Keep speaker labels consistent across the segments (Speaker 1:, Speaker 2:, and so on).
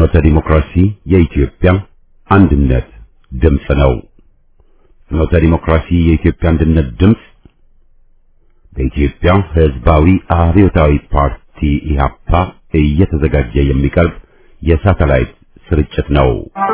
Speaker 1: ፍኖተ ዲሞክራሲ የኢትዮጵያ አንድነት ድምፅ ነው። ፍኖተ ዲሞክራሲ የኢትዮጵያ አንድነት ድምፅ በኢትዮጵያ ሕዝባዊ አብዮታዊ ፓርቲ ኢህአፓ እየተዘጋጀ የሚቀርብ የሳተላይት ስርጭት ነው።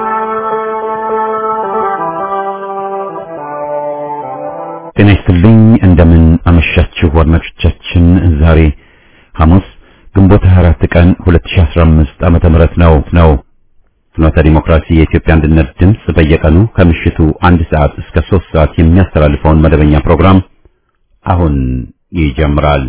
Speaker 1: ጤና ይስጥልኝ። እንደምን አመሻችሁ አድማጮቻችን። ዛሬ ሐሙስ ግንቦት 24 ቀን 2015 ዓመተ ምህረት ነው ነው ፍኖተ ዲሞክራሲ የኢትዮጵያ አንድነት ድምፅ በየቀኑ ከምሽቱ አንድ ሰዓት እስከ 3 ሰዓት የሚያስተላልፈውን መደበኛ ፕሮግራም አሁን ይጀምራል።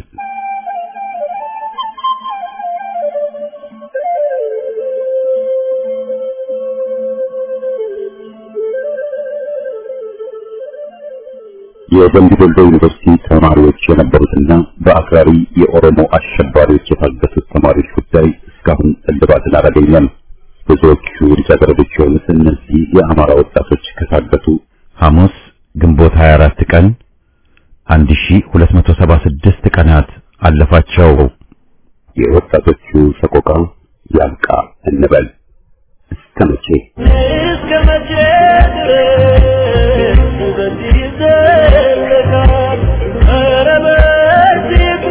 Speaker 1: የደምቢ ዶሎ ዩኒቨርሲቲ ተማሪዎች የነበሩትና በአክራሪ የኦሮሞ አሸባሪዎች የታገቱት ተማሪዎች ጉዳይ እስካሁን እልባትን አላገኘም። ብዙዎቹ ልጃገረዶች የሆኑት እነዚህ የአማራ ወጣቶች ከታገቱ ሐሙስ ግንቦት 24 ቀን 1276 ቀናት አለፋቸው። የወጣቶቹ ሰቆቃ ያብቃ እንበል። እስከ መቼ
Speaker 2: እስከ መቼ ድረስ በዚህ ይዘለቃል? ኧረ በዚሁ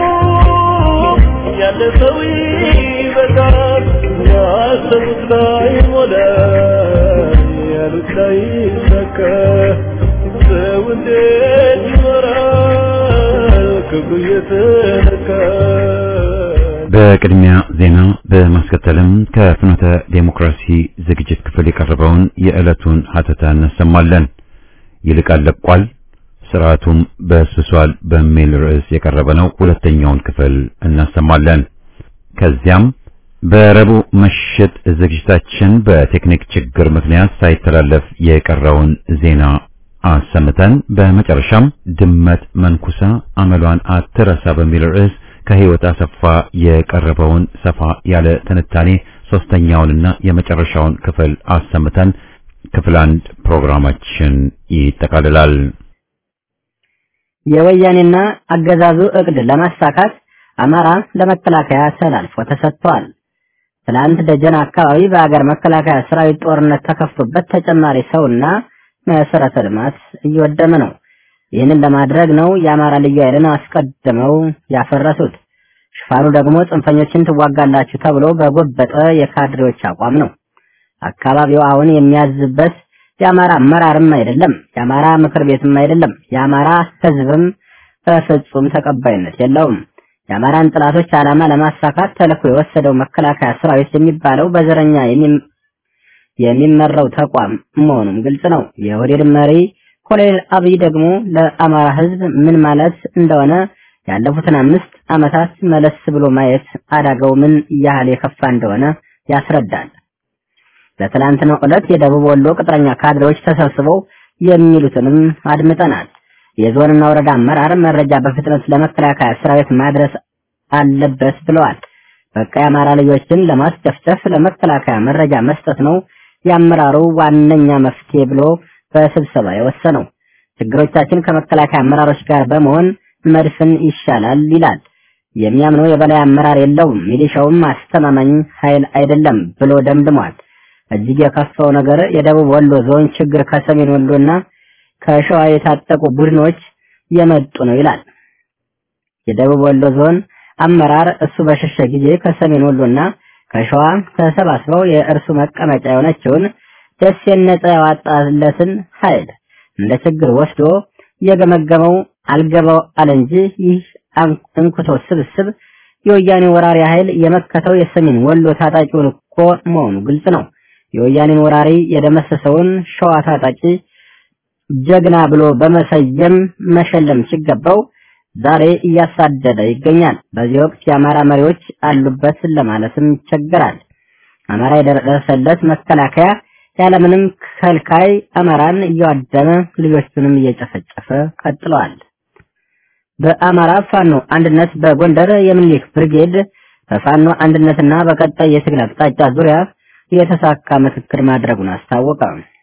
Speaker 2: ያለፈው ይበቃል። ያሰቡት ላይ ሞላ፣ ያሉት ላይ ይሳካ። ሰው እንዴት ይኖራል ክብሩ እየተነካ?
Speaker 1: በቅድሚያ ዜና በማስከተልም ከፍኖተ ዴሞክራሲ ዝግጅት ክፍል የቀረበውን የዕለቱን ሀተታ እናሰማለን። ይልቃል ለቋል፣ ስርዓቱም በስብሷል በሚል ርዕስ የቀረበ ነው። ሁለተኛውን ክፍል እናሰማለን። ከዚያም በረቡዕ ምሽት ዝግጅታችን በቴክኒክ ችግር ምክንያት ሳይተላለፍ የቀረውን ዜና አሰምተን በመጨረሻም ድመት መንኩሳ አመሏን አትረሳ በሚል ርዕስ ከህይወት አሰፋ የቀረበውን ሰፋ ያለ ትንታኔ ሶስተኛውንና የመጨረሻውን ክፍል አሰምተን ክፍል አንድ ፕሮግራማችን ይጠቃልላል።
Speaker 3: የወያኔና አገዛዙ እቅድ ለማሳካት አማራ ለመከላከያ ተላልፎ ተሰጥቷል። ትላንት ደጀን አካባቢ በአገር መከላከያ ሰራዊት ጦርነት ተከፍቶበት ተጨማሪ ሰውና መሰረተ ልማት እየወደመ ነው። ይህንን ለማድረግ ነው የአማራ ልዩ ኃይልን አስቀድመው ያፈረሱት። ሽፋኑ ደግሞ ጽንፈኞችን ትዋጋላችሁ ተብሎ በጎበጠ የካድሬዎች አቋም ነው። አካባቢው አሁን የሚያዝበት የአማራ አመራርም አይደለም፣ የአማራ ምክር ቤትም አይደለም፣ የአማራ ህዝብም በፍጹም ተቀባይነት የለውም። የአማራን ጥላቶች ዓላማ ለማሳካት ተልዕኮ የወሰደው መከላከያ ሰራዊት የሚባለው በዘረኛ የሚመራው ተቋም መሆኑም ግልጽ ነው። የኦህዴድ መሪ ኮሎኔል አብይ ደግሞ ለአማራ ህዝብ ምን ማለት እንደሆነ ያለፉትን አምስት ዓመታት መለስ ብሎ ማየት አዳጋው ምን ያህል የከፋ እንደሆነ ያስረዳል። በትላንትናው ዕለት የደቡብ ወሎ ቅጥረኛ ካድሬዎች ተሰብስበው የሚሉትንም አድምጠናል። የዞንና ወረዳ አመራር መረጃ በፍጥነት ለመከላከያ ሰራዊት ማድረስ አለበት ብለዋል። በቃ የአማራ ልጆችን ለማስጨፍጨፍ ለመከላከያ መረጃ መስጠት ነው የአመራሩ ዋነኛ መፍትሄ ብሎ በስብሰባ የወሰነው። ችግሮቻችን ከመከላከያ አመራሮች ጋር በመሆን መድፍን ይሻላል ይላል። የሚያምነው የበላይ አመራር የለውም፣ ሚሊሻውም አስተማማኝ ኃይል አይደለም ብሎ ደምድሟል። እጅግ የከፋው ነገር የደቡብ ወሎ ዞን ችግር ከሰሜን ወሎና ከሸዋ የታጠቁ ቡድኖች የመጡ ነው ይላል። የደቡብ ወሎ ዞን አመራር እሱ በሸሸ ጊዜ ከሰሜን ወሎና ከሸዋ ተሰባስበው የእርሱ መቀመጫ የሆነችውን ደሴን ነጻ ያወጣለትን ኃይል እንደ ችግር ወስዶ የገመገመው አልገባው አለ እንጂ ይህ እንኩቶ ስብስብ የወያኔ ወራሪ ኃይል የመከተው የሰሜን ወሎ ታጣቂውን እኮ መሆኑ ግልጽ ነው። የወያኔን ወራሪ የደመሰሰውን ሸዋ ታጣቂ ጀግና ብሎ በመሰየም መሸለም ሲገባው ዛሬ እያሳደደ ይገኛል። በዚህ ወቅት የአማራ መሪዎች አሉበት ለማለትም ይቸገራል። አማራ የደረሰለት መከላከያ ያለምንም ከልካይ አማራን እያዋደመ ልጆቹንም እየጨፈጨፈ ቀጥለዋል። በአማራ ፋኖ አንድነት በጎንደር የምኒልክ ብርጌድ በፋኖ አንድነትና በቀጣይ የትግል አቅጣጫ ዙሪያ የተሳካ ምክክር ማድረጉን አስታወቀ።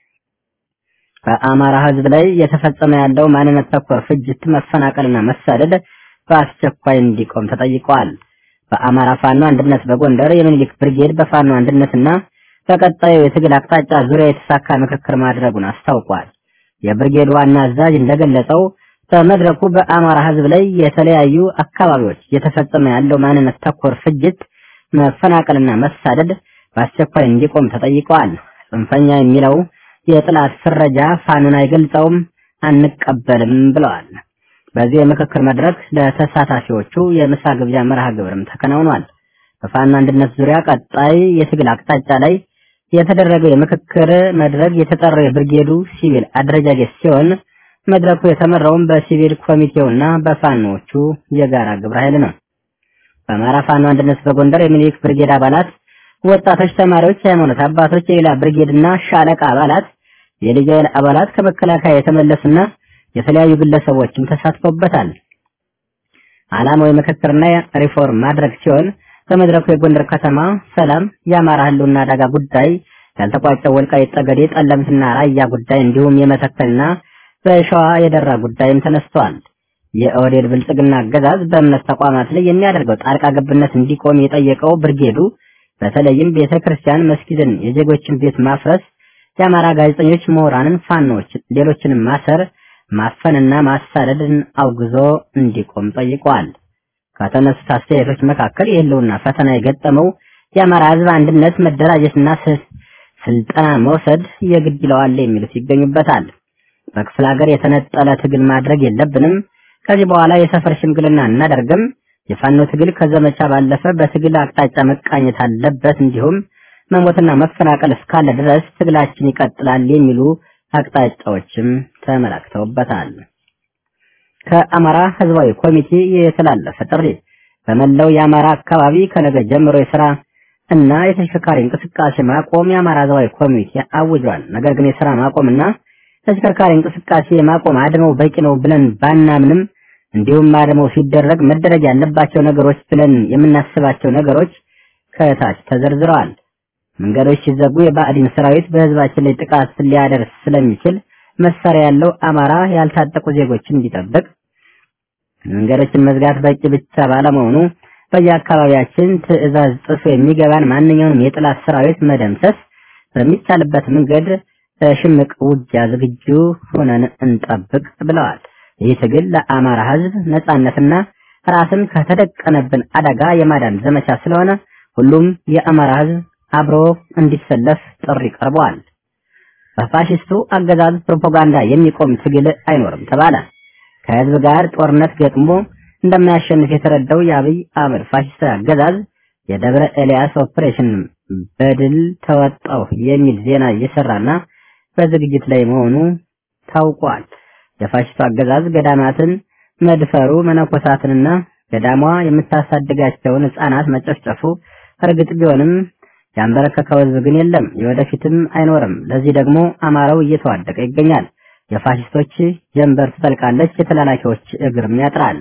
Speaker 3: በአማራ ሕዝብ ላይ እየተፈጸመ ያለው ማንነት ተኮር ፍጅት፣ መፈናቀልና መሳደድ በአስቸኳይ እንዲቆም ተጠይቀዋል። በአማራ ፋኖ አንድነት በጎንደር የሚኒሊክ ብርጌድ በፋኖ አንድነትና በቀጣዩ የትግል አቅጣጫ ዙሪያ የተሳካ ምክክር ማድረጉን አስታውቋል። የብርጌድ ዋና አዛዥ እንደገለጸው በመድረኩ በአማራ ሕዝብ ላይ የተለያዩ አካባቢዎች እየተፈጸመ ያለው ማንነት ተኮር ፍጅት፣ መፈናቀልና መሳደድ በአስቸኳይ እንዲቆም ተጠይቀዋል። ጽንፈኛ የሚለው የጥላት ፍረጃ ፋኖን አይገልጸውም፣ አንቀበልም ብለዋል። በዚህ የምክክር መድረክ ለተሳታፊዎቹ የምሳ ግብዣ መርሃ ግብርም ተከናውኗል። በፋኖ አንድነት ዙሪያ ቀጣይ የትግል አቅጣጫ ላይ የተደረገው የምክክር መድረክ የተጠራው የብርጌዱ ሲቪል አደረጃጀት ሲሆን መድረኩ የተመራውም በሲቪል ኮሚቴውና በፋኖዎቹ የጋራ ግብረ ኃይል ነው። በአማራ ፋኖ አንድነት በጎንደር የሚኒሊክ ብርጌድ አባላት፣ ወጣቶች፣ ተማሪዎች፣ የሃይማኖት አባቶች፣ የሌላ ብርጌድና ሻለቃ አባላት፣ የልዩ ኃይል አባላት ከመከላከያ የተመለሱና የተለያዩ ግለሰቦችም ተሳትፎበታል። ዓላማው የምክክርና ሪፎርም ማድረግ ሲሆን በመድረኩ የጎንደር ከተማ ሰላም፣ የአማራ ህልውና አደጋ ጉዳይ፣ ያልተቋጨው ወልቃይት ጠገዴ፣ ጠለምትና ራያ ጉዳይ እንዲሁም የመተከልና በሸዋ የደራ ጉዳይም ተነስተዋል። የኦህዴድ ብልጽግና አገዛዝ በእምነት ተቋማት ላይ የሚያደርገው ጣልቃ ገብነት እንዲቆም የጠየቀው ብርጌዱ በተለይም ቤተ ክርስቲያን፣ መስጊድን፣ የዜጎችን ቤት ማፍረስ፣ የአማራ ጋዜጠኞች፣ ምሁራንን፣ ፋኖች፣ ሌሎችንም ማሰር፣ ማፈንና ማሳደድን አውግዞ እንዲቆም ጠይቀዋል። ከተነሱት አስተያየቶች መካከል የህልውና ፈተና የገጠመው የአማራ ህዝብ አንድነት መደራጀትና ስልጠና መውሰድ የግድ ይለዋል የሚሉት ይገኙበታል። በክፍለ ሀገር የተነጠለ ትግል ማድረግ የለብንም። ከዚህ በኋላ የሰፈር ሽምግልና እናደርግም። የፋኖ ትግል ከዘመቻ ባለፈ በትግል አቅጣጫ መቃኘት አለበት። እንዲሁም መሞትና መፈናቀል እስካለ ድረስ ትግላችን ይቀጥላል የሚሉ አቅጣጫዎችም ተመላክተውበታል። ከአማራ ህዝባዊ ኮሚቴ የተላለፈ ጥሪ በመላው የአማራ አካባቢ ከነገ ጀምሮ የስራ እና የተሽከርካሪ እንቅስቃሴ ማቆም የአማራ ህዝባዊ ኮሚቴ አውጇል። ነገር ግን የስራ ማቆምና ተሽከርካሪ እንቅስቃሴ ማቆም አድመው በቂ ነው ብለን ባናምንም እንዲሁም አድመው ሲደረግ መደረግ ያለባቸው ነገሮች ብለን የምናስባቸው ነገሮች ከታች ተዘርዝረዋል። መንገዶች ሲዘጉ የባዕዲን ሰራዊት በህዝባችን ላይ ጥቃት ሊያደርስ ስለሚችል መሳሪያ ያለው አማራ ያልታጠቁ ዜጎችን እንዲጠብቅ፣ መንገዶችን መዝጋት በቂ ብቻ ባለመሆኑ በየአካባቢያችን ትዕዛዝ ጥሶ የሚገባን ማንኛውንም የጥላት ሰራዊት መደምሰስ በሚቻልበት መንገድ ሽምቅ ውጊያ ዝግጁ ሆነን እንጠብቅ ብለዋል። ይህ ትግል ለአማራ ህዝብ ነጻነትና ራስን ከተደቀነብን አደጋ የማዳን ዘመቻ ስለሆነ ሁሉም የአማራ ህዝብ አብሮ እንዲሰለፍ ጥሪ ቀርበዋል። በፋሽስቱ አገዛዝ ፕሮፓጋንዳ የሚቆም ትግል አይኖርም ተባለ። ከህዝብ ጋር ጦርነት ገጥሞ እንደማያሸንፍ የተረዳው የአብይ አህመድ ፋሽስታዊ አገዛዝ የደብረ ኤልያስ ኦፕሬሽን በድል ተወጣው የሚል ዜና እየሰራና በዝግጅት ላይ መሆኑ ታውቋል። የፋሽስቱ አገዛዝ ገዳማትን መድፈሩ፣ መነኮሳትንና ገዳሟ የምታሳድጋቸውን ህፃናት መጨፍጨፉ እርግጥ ቢሆንም ያንበረከከው ህዝብ ግን የለም፣ የወደፊትም አይኖርም። ለዚህ ደግሞ አማራው እየተዋደቀ ይገኛል። የፋሽስቶች ጀንበር ትጠልቃለች፣ የተላላኪዎች እግርም ያጥራል።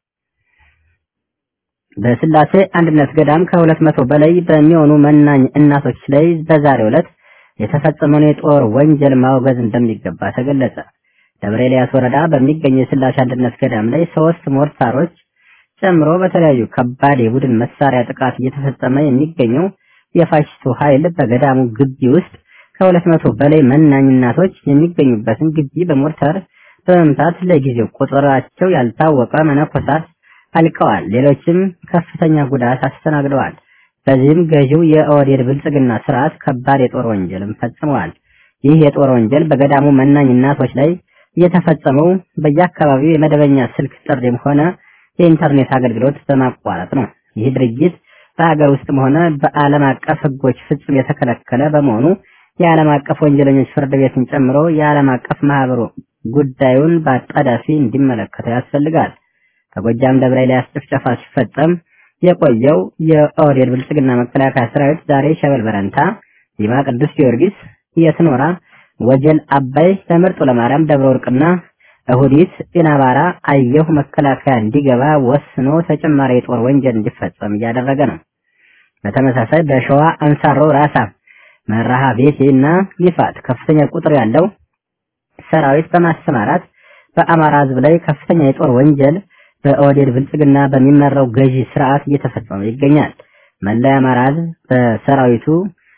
Speaker 3: በስላሴ አንድነት ገዳም ከሁለት መቶ በላይ በሚሆኑ መናኝ እናቶች ላይ በዛሬው ዕለት የተፈጸመውን የጦር ወንጀል ማውገዝ እንደሚገባ ተገለጸ። ደብረ ኤልያስ ወረዳ በሚገኝ የስላሴ አንድነት ገዳም ላይ ሶስት ሞርታሮች ጨምሮ በተለያዩ ከባድ የቡድን መሳሪያ ጥቃት እየተፈጸመ የሚገኘው የፋሽስቱ ኃይል በገዳሙ ግቢ ውስጥ ከሁለት መቶ በላይ መናኝ እናቶች የሚገኙበትን ግቢ በሞርተር በመምታት ለጊዜው ቁጥራቸው ያልታወቀ መነኮሳት አልቀዋል። ሌሎችም ከፍተኛ ጉዳት አስተናግደዋል። በዚህም ገዢው የኦህዴድ ብልጽግና ስርዓት ከባድ የጦር ወንጀልም ፈጽመዋል። ይህ የጦር ወንጀል በገዳሙ መናኝ እናቶች ላይ የተፈጸመው በየአካባቢው የመደበኛ ስልክ ጥሪም ሆነ የኢንተርኔት አገልግሎት በማቋረጥ ነው። ይህ ድርጊት በሀገር ውስጥም ሆነ በዓለም አቀፍ ሕጎች ፍጹም የተከለከለ በመሆኑ የዓለም አቀፍ ወንጀለኞች ፍርድ ቤትን ጨምሮ የዓለም አቀፍ ማህበሩ ጉዳዩን በአጣዳፊ እንዲመለከተው ያስፈልጋል። በጎጃም ደብረ ኤልያስ ጭፍጨፋ ሲፈጸም የቆየው የኦህዴድ ብልጽግና መከላከያ ሰራዊት ዛሬ ሸበል በረንታ፣ ዲማ ቅዱስ ጊዮርጊስ፣ የትኖራ፣ ወጀል አባይ፣ በምርጡ ለማርያም፣ ደብረ ወርቅና እሁዲት ኢናባራ አየሁ መከላከያ እንዲገባ ወስኖ ተጨማሪ የጦር ወንጀል እንዲፈጸም እያደረገ ነው። በተመሳሳይ በሸዋ አንሳሮ ራሳ መራሃ ቤቴ እና ይፋት ከፍተኛ ቁጥር ያለው ሰራዊት በማሰማራት በአማራ ህዝብ ላይ ከፍተኛ የጦር ወንጀል በኦህዴድ ብልጽግና በሚመራው ገዢ ስርዓት እየተፈጸመ ይገኛል። መላ የአማራ ህዝብ በሰራዊቱ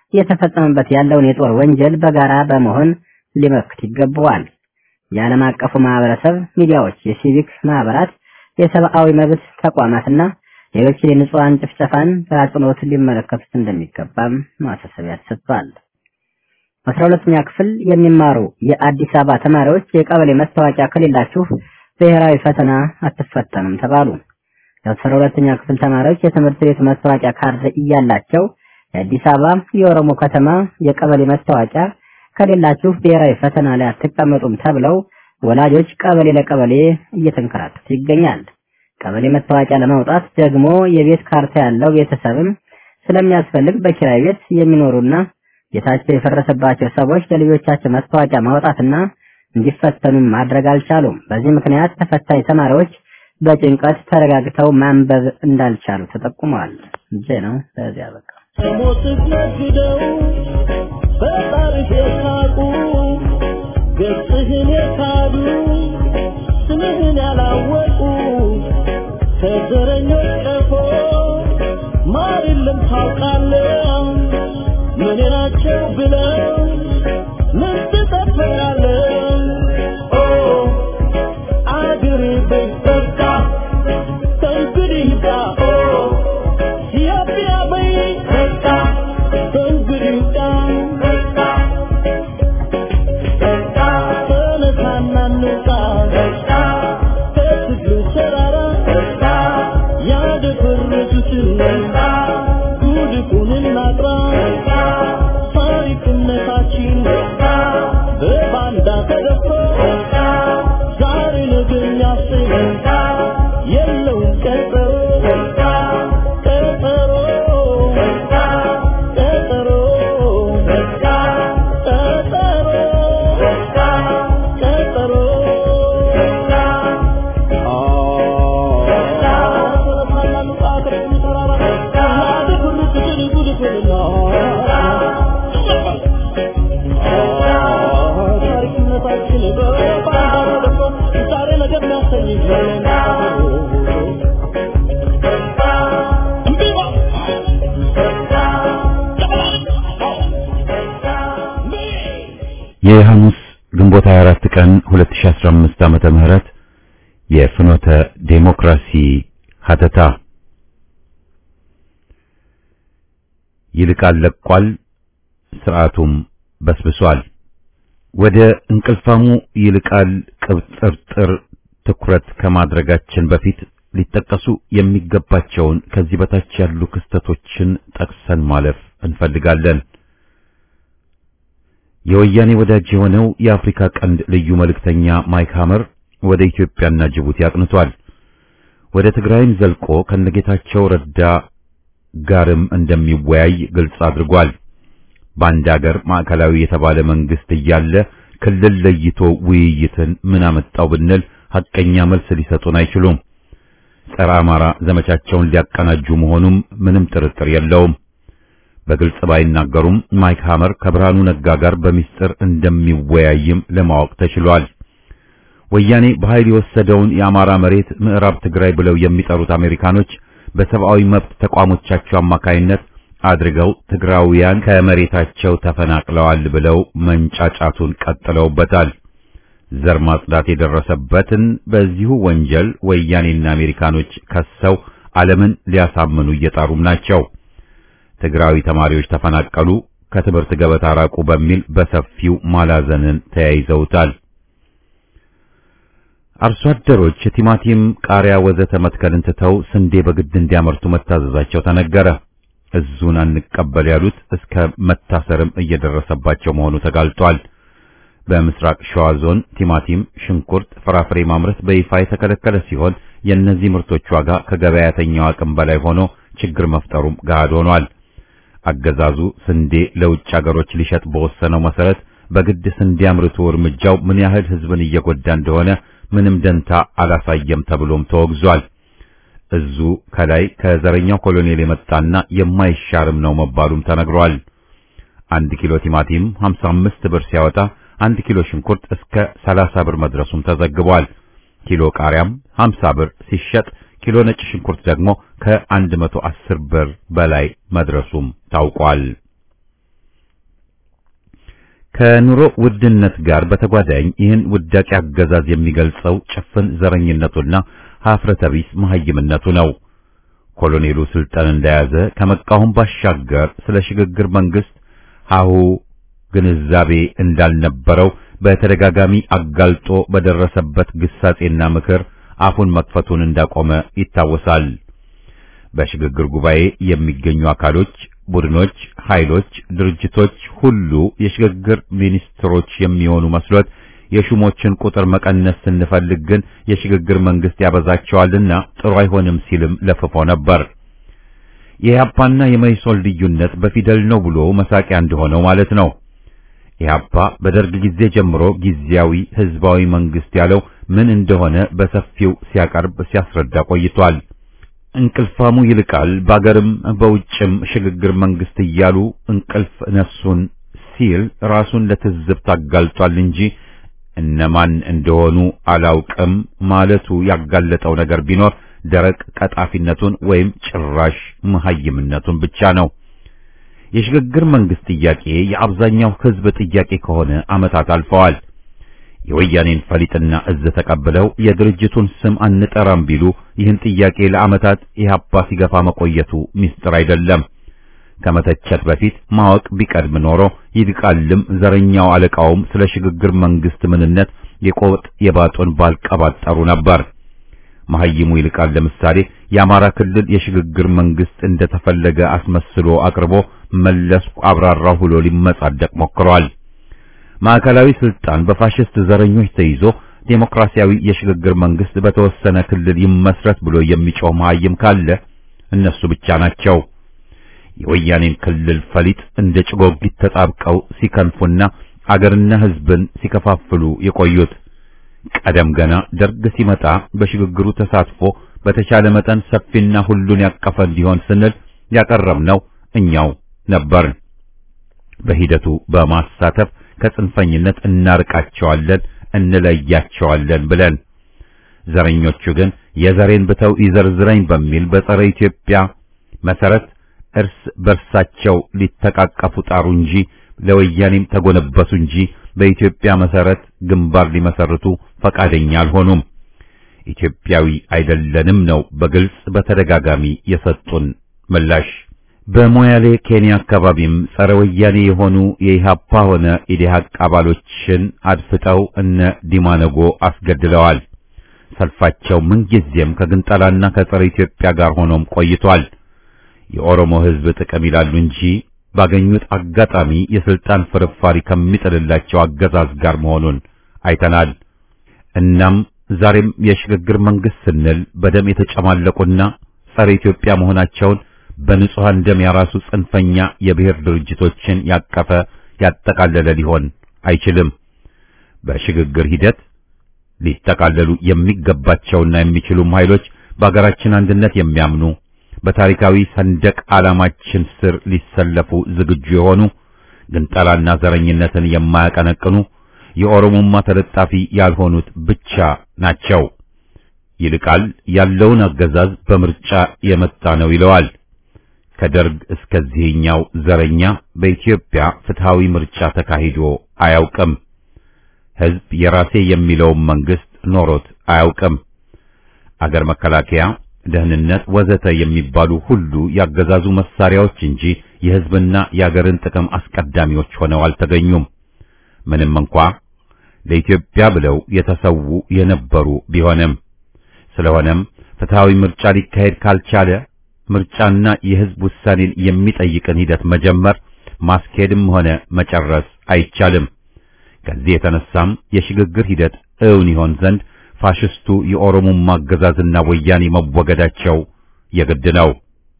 Speaker 3: እየተፈጸመበት ያለውን የጦር ወንጀል በጋራ በመሆን ሊመክት ይገባዋል። የዓለም አቀፉ ማህበረሰብ፣ ሚዲያዎች፣ የሲቪክ ማህበራት፣ የሰብአዊ መብት ተቋማትና ሌሎች የንጹሃን ጭፍጨፋን በአጽንኦት ሊመለከቱት እንደሚገባም ማሳሰቢያ ተሰጥቷል። አስራ ሁለተኛ ክፍል የሚማሩ የአዲስ አበባ ተማሪዎች የቀበሌ መታወቂያ ከሌላችሁ ብሔራዊ ፈተና አትፈተኑም ተባሉ። የአስራ ሁለተኛ ክፍል ተማሪዎች የትምህርት ቤት መታወቂያ ካርድ እያላቸው የአዲስ አበባ የኦሮሞ ከተማ የቀበሌ መታወቂያ ከሌላችሁ ብሔራዊ ፈተና ላይ አትቀመጡም ተብለው ወላጆች ቀበሌ ለቀበሌ እየተንከራተቱ ይገኛል። ቀበሌ መታወቂያ ለማውጣት ደግሞ የቤት ካርታ ያለው ቤተሰብም ስለሚያስፈልግ በኪራይ ቤት የሚኖሩና ቤታቸው የፈረሰባቸው ሰዎች ለልጆቻቸው መታወቂያ ማውጣትና እንዲፈተኑ ማድረግ አልቻሉም። በዚህ ምክንያት ተፈታኝ ተማሪዎች በጭንቀት ተረጋግተው ማንበብ እንዳልቻሉ ተጠቁመዋል። እንጂ ነው በዚያ በቃ
Speaker 2: ሞት ነግደው በጣሪፍ የሳቁ ገጽህን የካዱ ስምህን ያላወቁ ከዘረኞች ቀፎ ማር የለም ታውቃለህ ምን ናቸው ብለው ምን ትጠብቃለህ ኦ አገር በይበቃ ከእንግዲህ ይብቃ ኦ ኢትዮጵያ በይበቃ ከእንግዲህ ይብቃ ተነሳና እንውጣ ከትግሉ ተራራ ያደፈረሱትን ጉድፉን እናጥራ ታሪክነታችን በባንዳ ተደፍሮ ዛሬ ነገ የሚያሰኝ የለውም ቀጠሮ ቀጠሮ ቀጠሮ ቀጠሮ
Speaker 1: የሐሙስ ግንቦት 24 ቀን 2015 ዓመተ ምህረት የፍኖተ ዴሞክራሲ ሀተታ ይልቃል ለቋል፣ ስርዓቱም በስብሷል። ወደ እንቅልፋሙ ይልቃል ቅብጥርጥር ትኩረት ከማድረጋችን በፊት ሊጠቀሱ የሚገባቸውን ከዚህ በታች ያሉ ክስተቶችን ጠቅሰን ማለፍ እንፈልጋለን። የወያኔ ወዳጅ የሆነው የአፍሪካ ቀንድ ልዩ መልእክተኛ ማይክ ሀመር ወደ ኢትዮጵያና ጅቡቲ አቅንቷል። ወደ ትግራይም ዘልቆ ከነጌታቸው ረዳ ጋርም እንደሚወያይ ግልጽ አድርጓል። በአንድ አገር ማዕከላዊ የተባለ መንግስት እያለ ክልል ለይቶ ውይይትን ምን አመጣው ብንል ሐቀኛ መልስ ሊሰጡን አይችሉም። ጸረ አማራ ዘመቻቸውን ሊያቀናጁ መሆኑም ምንም ጥርጥር የለውም። በግልጽ ባይናገሩም ማይክ ሀመር ከብርሃኑ ነጋ ጋር በሚስጥር እንደሚወያይም ለማወቅ ተችሏል። ወያኔ በኃይል የወሰደውን የአማራ መሬት ምዕራብ ትግራይ ብለው የሚጠሩት አሜሪካኖች በሰብአዊ መብት ተቋሞቻቸው አማካይነት አድርገው ትግራውያን ከመሬታቸው ተፈናቅለዋል ብለው መንጫጫቱን ቀጥለውበታል። ዘር ማጽዳት የደረሰበትን በዚሁ ወንጀል ወያኔና አሜሪካኖች ከሰው ዓለምን ሊያሳምኑ እየጣሩም ናቸው። ትግራዊ ተማሪዎች ተፈናቀሉ፣ ከትምህርት ገበታ ራቁ በሚል በሰፊው ማላዘንን ተያይዘውታል። አርሶ አደሮች ቲማቲም፣ ቃሪያ ወዘተ መትከልን ትተው ስንዴ በግድ እንዲያመርቱ መታዘዛቸው ተነገረ። እዙን አንቀበል ያሉት እስከ መታሰርም እየደረሰባቸው መሆኑ ተጋልጧል። በምስራቅ ሸዋ ዞን ቲማቲም፣ ሽንኩርት፣ ፍራፍሬ ማምረት በይፋ የተከለከለ ሲሆን የእነዚህ ምርቶች ዋጋ ከገበያተኛው አቅም በላይ ሆኖ ችግር መፍጠሩም ገሃድ ሆኗል። አገዛዙ ስንዴ ለውጭ አገሮች ሊሸጥ በወሰነው መሰረት በግድ ስንዴ አምርቶ እርምጃው ምን ያህል ሕዝብን እየጎዳ እንደሆነ ምንም ደንታ አላሳየም ተብሎም ተወግዟል። እዙ ከላይ ከዘረኛው ኮሎኔል የመጣና የማይሻርም ነው መባሉም ተነግሯል። አንድ ኪሎ ቲማቲም 55 ብር ሲያወጣ አንድ ኪሎ ሽንኩርት እስከ 30 ብር መድረሱም ተዘግቧል። ኪሎ ቃሪያም 50 ብር ሲሸጥ ኪሎ ነጭ ሽንኩርት ደግሞ ከ110 ብር በላይ መድረሱም ታውቋል። ከኑሮ ውድነት ጋር በተጓዳኝ ይህን ውዳቂ አገዛዝ የሚገልጸው ጭፍን ዘረኝነቱና ሀፍረተ ቢስ መሐይምነቱ ነው። ኮሎኔሉ ስልጣን እንደያዘ ከመቃወም ባሻገር ስለ ሽግግር መንግስት ሀሁ ግንዛቤ እንዳልነበረው በተደጋጋሚ አጋልጦ በደረሰበት ግሳጼና ምክር አፉን መክፈቱን እንዳቆመ ይታወሳል። በሽግግር ጉባኤ የሚገኙ አካሎች፣ ቡድኖች፣ ኃይሎች፣ ድርጅቶች ሁሉ የሽግግር ሚኒስትሮች የሚሆኑ መስሎት የሹሞችን ቁጥር መቀነስ ስንፈልግ ግን የሽግግር መንግስት ያበዛቸዋልና ጥሩ አይሆንም ሲልም ለፍፎ ነበር። የኢህአፓና የመኢሶን ልዩነት በፊደል ነው ብሎ መሳቂያ እንደሆነው ማለት ነው። ኢህአፓ በደርግ ጊዜ ጀምሮ ጊዜያዊ ህዝባዊ መንግስት ያለው ምን እንደሆነ በሰፊው ሲያቀርብ ሲያስረዳ ቆይቷል። እንቅልፋሙ ይልቃል በአገርም በውጭም ሽግግር መንግስት እያሉ እንቅልፍ ነሱን ሲል ራሱን ለትዝብት አጋልጧል እንጂ እነማን እንደሆኑ አላውቅም ማለቱ ያጋለጠው ነገር ቢኖር ደረቅ ቀጣፊነቱን ወይም ጭራሽ መሐይምነቱን ብቻ ነው። የሽግግር መንግስት ጥያቄ የአብዛኛው ህዝብ ጥያቄ ከሆነ ዓመታት አልፈዋል። የወያኔን ፈሊጥና እዝ ተቀብለው የድርጅቱን ስም አንጠራም ቢሉ ይህን ጥያቄ ለዓመታት ኢህአፓ ሲገፋ መቆየቱ ሚስጥር አይደለም። ከመተቸት በፊት ማወቅ ቢቀድም ኖሮ ይልቃልም ዘረኛው አለቃውም ስለ ሽግግር መንግስት ምንነት የቆጥ የባጡን ባልቀባጠሩ ነበር። መሐይሙ ይልቃል ለምሳሌ የአማራ ክልል የሽግግር መንግስት እንደተፈለገ አስመስሎ አቅርቦ መለስኩ አብራራው ብሎ ሊመጻደቅ ሞክሯል። ማዕከላዊ ስልጣን በፋሽስት ዘረኞች ተይዞ ዴሞክራሲያዊ የሽግግር መንግስት በተወሰነ ክልል ይመስረት ብሎ የሚጮህ መሐይም ካለ እነሱ ብቻ ናቸው። የወያኔን ክልል ፈሊጥ እንደ ጭጎጊት ተጣብቀው ሲከንፉና አገርና ህዝብን ሲከፋፍሉ የቆዩት ቀደም ገና ደርግ ሲመጣ በሽግግሩ ተሳትፎ በተቻለ መጠን ሰፊና ሁሉን ያቀፈ እንዲሆን ስንል ያቀረብነው እኛው ነበርን። በሂደቱ በማሳተፍ ከጽንፈኝነት እናርቃቸዋለን፣ እንለያቸዋለን ብለን ዘረኞቹ ግን የዘሬን ብተው ይዘርዝረኝ በሚል በጸረ ኢትዮጵያ መሰረት እርስ በርሳቸው ሊተቃቀፉ ጣሩ እንጂ ለወያኔም ተጎነበሱ እንጂ በኢትዮጵያ መሰረት ግንባር ሊመሰርቱ ፈቃደኛ አልሆኑም። ኢትዮጵያዊ አይደለንም ነው በግልጽ በተደጋጋሚ የሰጡን ምላሽ። በሞያሌ ኬንያ አካባቢም ጸረ ወያኔ የሆኑ የኢሃፓ ሆነ ኢዴሃቅ አባሎችን አድፍጠው እነ ዲማነጎ አስገድለዋል። ሰልፋቸው ምንጊዜም ከግንጠላና ከጸረ ኢትዮጵያ ጋር ሆኖም ቆይቷል። የኦሮሞ ሕዝብ ጥቅም ይላሉ እንጂ ባገኙት አጋጣሚ የስልጣን ፍርፋሪ ከሚጥልላቸው አገዛዝ ጋር መሆኑን አይተናል። እናም ዛሬም የሽግግር መንግስት ስንል በደም የተጨማለቁና ጸረ ኢትዮጵያ መሆናቸውን በንጹሐን ደም ያራሱ ጽንፈኛ የብሔር ድርጅቶችን ያቀፈ ያጠቃለለ ሊሆን አይችልም። በሽግግር ሂደት ሊጠቃለሉ የሚገባቸውና የሚችሉም ኃይሎች በአገራችን አንድነት የሚያምኑ በታሪካዊ ሰንደቅ ዓላማችን ስር ሊሰለፉ ዝግጁ የሆኑ ግንጠላና ዘረኝነትን የማያቀነቅኑ የኦሮሞማ ተለጣፊ ያልሆኑት ብቻ ናቸው። ይልቃል ያለውን አገዛዝ በምርጫ የመጣ ነው ይለዋል። ከደርግ እስከዚህኛው ዘረኛ በኢትዮጵያ ፍትሃዊ ምርጫ ተካሂዶ አያውቅም። ሕዝብ የራሴ የሚለውን መንግስት ኖሮት አያውቅም። አገር መከላከያ ደህንነት ወዘተ የሚባሉ ሁሉ ያገዛዙ መሳሪያዎች እንጂ የሕዝብና የአገርን ጥቅም አስቀዳሚዎች ሆነው አልተገኙም። ምንም እንኳ ለኢትዮጵያ ብለው የተሰዉ የነበሩ ቢሆንም ስለሆነም ፍትሃዊ ምርጫ ሊካሄድ ካልቻለ ምርጫና የሕዝብ ውሳኔን የሚጠይቅን ሂደት መጀመር ማስኬድም ሆነ መጨረስ አይቻልም። ከዚህ የተነሳም የሽግግር ሂደት እውን ይሆን ዘንድ ፋሽስቱ የኦሮሞማ አገዛዝና ወያኔ መወገዳቸው የግድ ነው።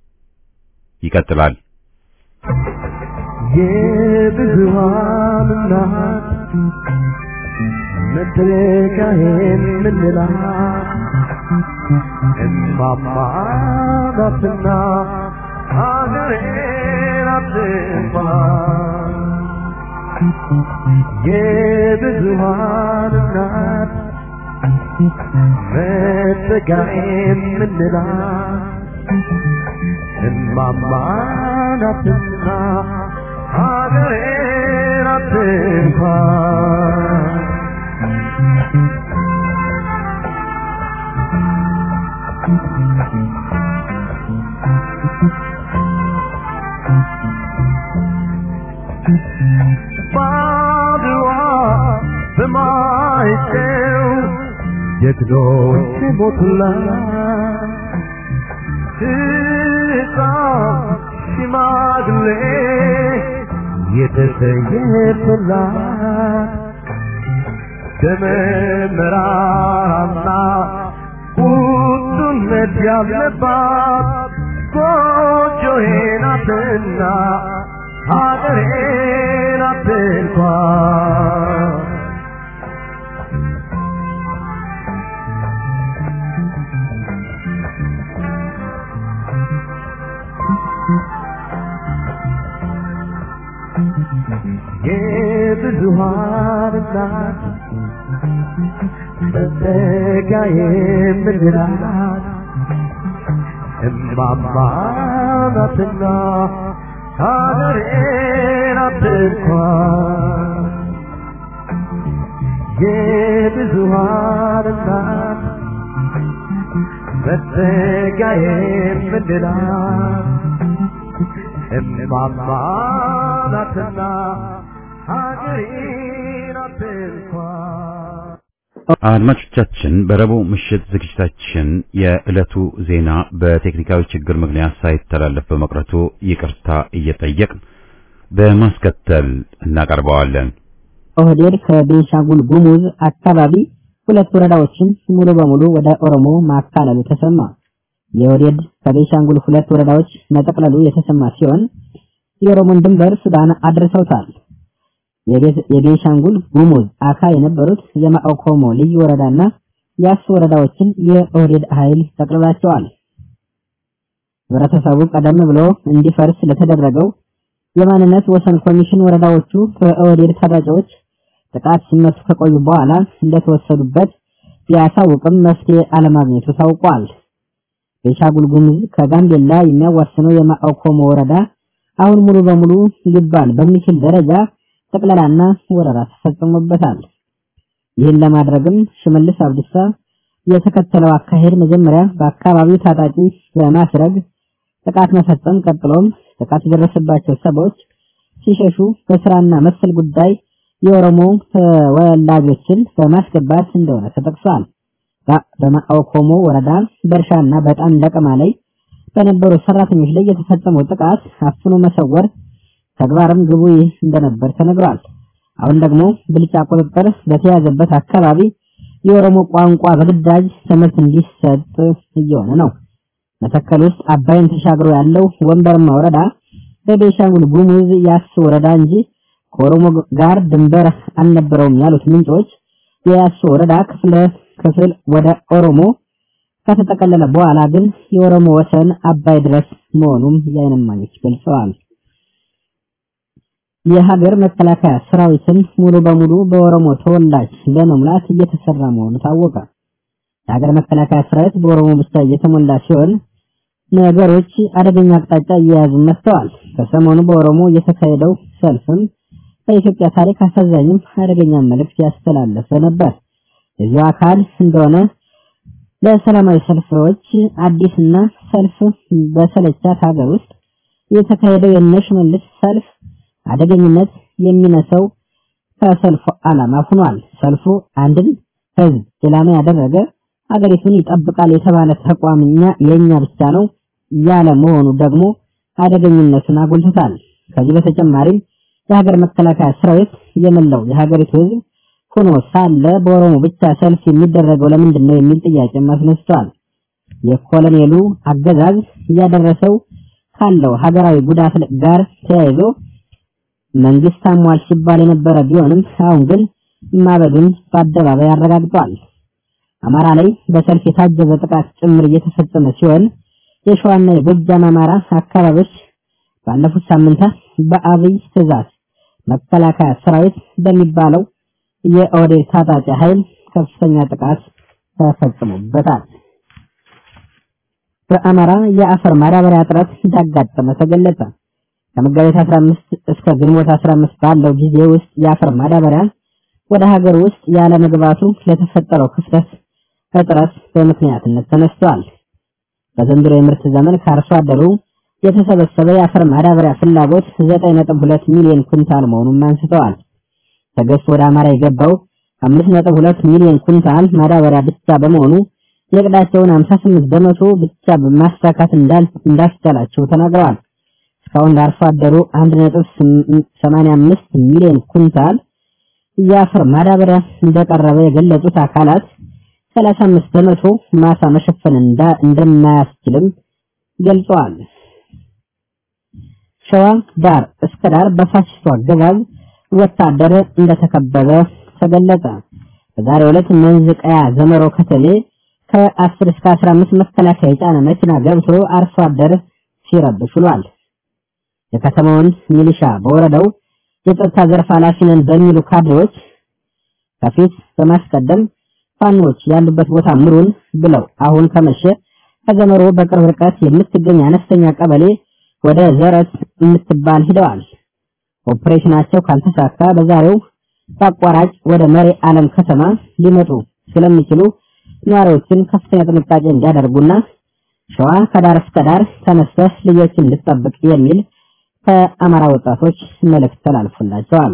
Speaker 1: ይቀጥላል።
Speaker 2: የብዙሃን እናት መተካሄን ምንላት እማማ ናትና ሀገሬን አትጥፋ የብዙሃን እናት መተካሄን ምንላት እማማ ናትና ሀገሬን አትንኳ ባድዋ በማይጨው ጀግኖች ሞቱላት ሕፃን ሽማግሌ የተሰየፈላት ደመ መራራና ቁጡነት ያለባት ጎጆዬ ናትና ሀገሬ ናት እንኳን የብዙሃን እናት መጠጊያ የምንላት እማማ ናትና ሀገሬ ናት እንኳን የብዙሃን እናት መጠጊያ የምንላት እማማ ናትና ሀገሬ ናት እንኳን
Speaker 1: አድማጮቻችን በረቡዕ ምሽት ዝግጅታችን የዕለቱ ዜና በቴክኒካዊ ችግር ምክንያት ሳይተላለፍ በመቅረቱ ይቅርታ እየጠየቅን በማስከተል እናቀርበዋለን።
Speaker 3: ኦህዴድ ከቤንሻንጉል ጉሙዝ አካባቢ ሁለት ወረዳዎችን ሙሉ በሙሉ ወደ ኦሮሞ ማካለሉ ተሰማ። የኦህዴድ ከቤንሻንጉል ሁለት ወረዳዎች መጠቅለሉ የተሰማ ሲሆን የኦሮሞን ድንበር ሱዳን አድርሰውታል። የቤንሻንጉል ጉሙዝ አካ የነበሩት የማኦኮሞ ልዩ ወረዳና የአሱ ወረዳዎችን የኦህዴድ ኃይል ጠቅልሏቸዋል። ህብረተሰቡ ቀደም ብሎ እንዲፈርስ ለተደረገው የማንነት ወሰን ኮሚሽን ወረዳዎቹ በኦህዴድ ታጣቂዎች ጥቃት ሲመቱ ከቆዩ በኋላ እንደተወሰዱበት ቢያሳውቅም መፍትሄ አለማግኘቱ ታውቋል። ቤንሻንጉል ጉሙዝ ከጋምቤላ የሚያዋስነው የማኦኮሞ ወረዳ አሁን ሙሉ በሙሉ ሊባል በሚችል ደረጃ ጠቅላላና ወረራ ተፈጽሞበታል። ይህን ለማድረግም ሽመልስ አብዲሳ የተከተለው አካሄድ መጀመሪያ በአካባቢው ታጣቂ በማስረግ ጥቃት መፈጸም፣ ቀጥሎም ጥቃት የደረሰባቸው ሰዎች ሲሸሹ በስራና መሰል ጉዳይ የኦሮሞ ተወላጆችን በማስገባት እንደሆነ ተጠቅሷል። በማኦኮሞ ወረዳ በእርሻና በጣም ለቀማ ላይ በነበሩ ሰራተኞች ላይ የተፈጸመው ጥቃት አፍኖ መሰወር ተግባርም ግቡ ይህ እንደነበር ተነግሯል። አሁን ደግሞ ብልጫ ቁጥጥር በተያዘበት አካባቢ የኦሮሞ ቋንቋ በግዳጅ ትምህርት እንዲሰጥ እየሆነ ነው። መተከል ውስጥ አባይን ተሻግሮ ያለው ወንበርማ ወረዳ በቤንሻንጉል ጉሙዝ ያስ ወረዳ እንጂ ከኦሮሞ ጋር ድንበር አልነበረውም ያሉት ምንጮች የያስ ወረዳ ክፍለ ክፍል ወደ ኦሮሞ ከተጠቀለለ በኋላ ግን የኦሮሞ ወሰን አባይ ድረስ መሆኑም የዓይን እማኞች ገልጸዋል። የሀገር መከላከያ ሰራዊትን ሙሉ በሙሉ በኦሮሞ ተወላጅ ለመሙላት እየተሰራ መሆኑ ታወቀ። የሀገር መከላከያ ሰራዊት በኦሮሞ ብቻ እየተሞላ ሲሆን ነገሮች አደገኛ አቅጣጫ እየያዙ መጥተዋል። ከሰሞኑ በኦሮሞ የተካሄደው ሰልፍም በኢትዮጵያ ታሪክ አሳዛኝም አደገኛ መልእክት ያስተላለፈ ነበር። የዚሁ አካል እንደሆነ ለሰላማዊ ሰልፎች አዲስና ሰልፍ በሰለቻት ሀገር ውስጥ የተካሄደው የነሽ መልስ ሰልፍ አደገኝነት የሚነሰው ከሰልፉ ዓላማ ሆኗል። ሰልፉ አንድን ህዝብ ኢላማ ያደረገ አገሪቱን ይጠብቃል የተባለ ተቋምኛ የኛ ብቻ ነው ያለ መሆኑ ደግሞ አደገኝነቱን አጉልቶታል። ከዚህ በተጨማሪም የሀገር መከላከያ ሰራዊት የመላው የሀገሪቱ ህዝብ ሆኖ ሳለ በኦሮሞ ብቻ ሰልፍ የሚደረገው ለምንድን ነው የሚል ጥያቄ አስነስቷል። የኮሎኔሉ አገዛዝ እያደረሰው ካለው ሀገራዊ ጉዳት ጋር ተያይዞ መንግስት አሟል ሲባል የነበረ ቢሆንም አሁን ግን ማበዱን በአደባባይ አረጋግጧል። አማራ ላይ በሰልፍ የታጀበ ጥቃት ጭምር እየተፈጸመ ሲሆን የሸዋና የጎጃም አማራ አካባቢዎች ባለፉት ሳምንታት በአብይ ትዕዛዝ መከላከያ ሰራዊት በሚባለው የኦህዴድ ታጣቂ ኃይል ከፍተኛ ጥቃት ተፈጽሞበታል። በአማራ የአፈር ማዳበሪያ እጥረት እንዳጋጠመ ተገለጸ። ከመጋቢት 15 እስከ ግንቦት 15 ባለው ጊዜ ውስጥ የአፈር ማዳበሪያ ወደ ሀገር ውስጥ ያለ መግባቱ ለተፈጠረው ክፍተት እጥረት በምክንያትነት ተነስቷል። በዘንድሮ የምርት ዘመን ከአርሶ አደሩ የተሰበሰበ የአፈር ማዳበሪያ ፍላጎት 9.2 ሚሊዮን ኩንታል መሆኑን አንስተዋል። ተገዝቶ ወደ አማራ የገባው 5.2 ሚሊዮን ኩንታል ማዳበሪያ ብቻ በመሆኑ የዕቅዳቸውን 58 በመቶ ብቻ በማሳካት እንዳስቻላቸው ተናግረዋል። እስካሁን ለአርሶ አደሩ 1.85 ሚሊዮን ኩንታል የአፈር ማዳበሪያ እንደቀረበ የገለጹት አካላት 35 በመቶ ማሳ መሸፈን እንደማያስችልም ገልጸዋል። ሸዋ ዳር እስከ ዳር በፋሽስቱ አገዛዝ ወታደር እንደተከበበ ተገለጸ። በዛሬው ዕለት መንዝ ቀያ ዘመሮ ከተሌ ከ10 እስከ 15 መከላከያ የጫነ መኪና ገብቶ አርሶ አደር ሲረብሽ ውሏል። የከተማውን ሚሊሻ በወረዳው የጸጥታ ዘርፍ ኃላፊ ነን በሚሉ ካድሬዎች ከፊት በማስቀደም ፋኖች ያሉበት ቦታ ምሩን ብለው አሁን ከመሸ ከዘመሮ በቅርብ ርቀት የምትገኝ አነስተኛ ቀበሌ ወደ ዘረት የምትባል ሂደዋል። ኦፕሬሽናቸው ካልተሳካ በዛሬው በአቋራጭ ወደ መሪ ዓለም ከተማ ሊመጡ ስለሚችሉ ነዋሪዎችን ከፍተኛ ጥንቃቄ እንዲያደርጉና ሸዋ ከዳር እስከ ዳር ተነስተህ ልጆችን ልጠብቅ የሚል ከአማራ ወጣቶች መልእክት ተላልፎላቸዋል።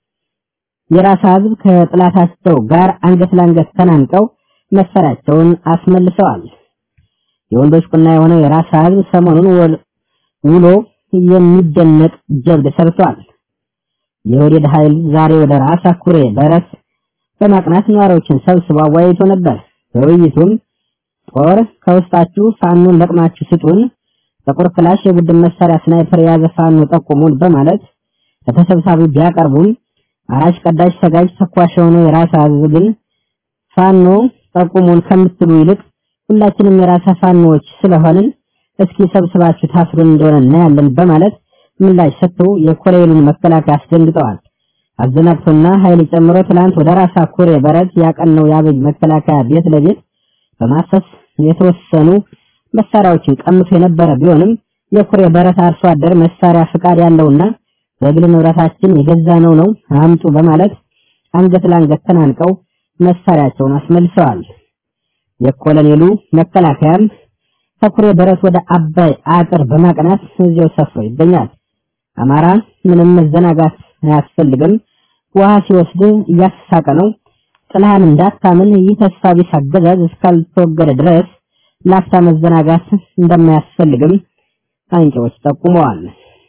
Speaker 3: የራስ ህዝብ ከጥላታቸው ጋር አንገት ለአንገት ተናንቀው መሳሪያቸውን አስመልሰዋል። የወንዶች ቁና የሆነው የራስ ህዝብ ሰሞኑን ውሎ የሚደነቅ ጀብድ ሰርቷል። የወዴድ ኃይል ዛሬ ወደ ራስ አኩሬ በረስ በማቅናት ነዋሪዎችን ሰብስቦ አወያይቶ ነበር። በውይይቱም ጦር ከውስጣችሁ ፋኖን ለቅማችሁ ስጡን፣ ጥቁር ክላሽ፣ የቡድን መሳሪያ፣ ስናይፐር የያዘ ፋኖ ጠቁሙን በማለት ለተሰብሳቢው ቢያቀርቡም አራሽ ቀዳሽ ሰጋጅ ተኳሽ የሆነው የራስ ህዝብ ግን ፋኖ ጠቁሙን ከምትሉ ይልቅ ሁላችንም የራሳ ፋኖዎች ስለሆንን እስኪ ሰብስባችሁ ታስሩን እንደሆነ እናያለን በማለት ምላሽ ሰጥቶ የኮሎኔሉን መከላከያ አስደንግጠዋል። አዘናግቶና ኃይል ጨምሮ ትላንት ወደ ራሳ ኩሬ በረት ያቀነው የአብይ መከላከያ ቤት ለቤት በማሰስ የተወሰኑ መሳሪያዎችን ቀምቶ የነበረ ቢሆንም የኩሬ በረት አርሶ አደር መሳሪያ ፍቃድ ያለውና በግል ንብረታችን የገዛ ነው ነው አምጡ በማለት አንገት ለአንገት ተናንቀው መሳሪያቸውን አስመልሰዋል። የኮሎኔሉ መከላከያም ከኩሬ በረት ወደ አባይ አጥር በማቅናት እዚያው ሰፍሮ ይገኛል። አማራ ምንም መዘናጋት አያስፈልግም። ውሃ ሲወስድ እያሳቀ ነው። ጥላህን እንዳታምን ይህ ተስፋ ቢስ አገዛዝ እስካልተወገደ ድረስ ላፍታ መዘናጋት እንደማያስፈልግም አንቂዎች ጠቁመዋል።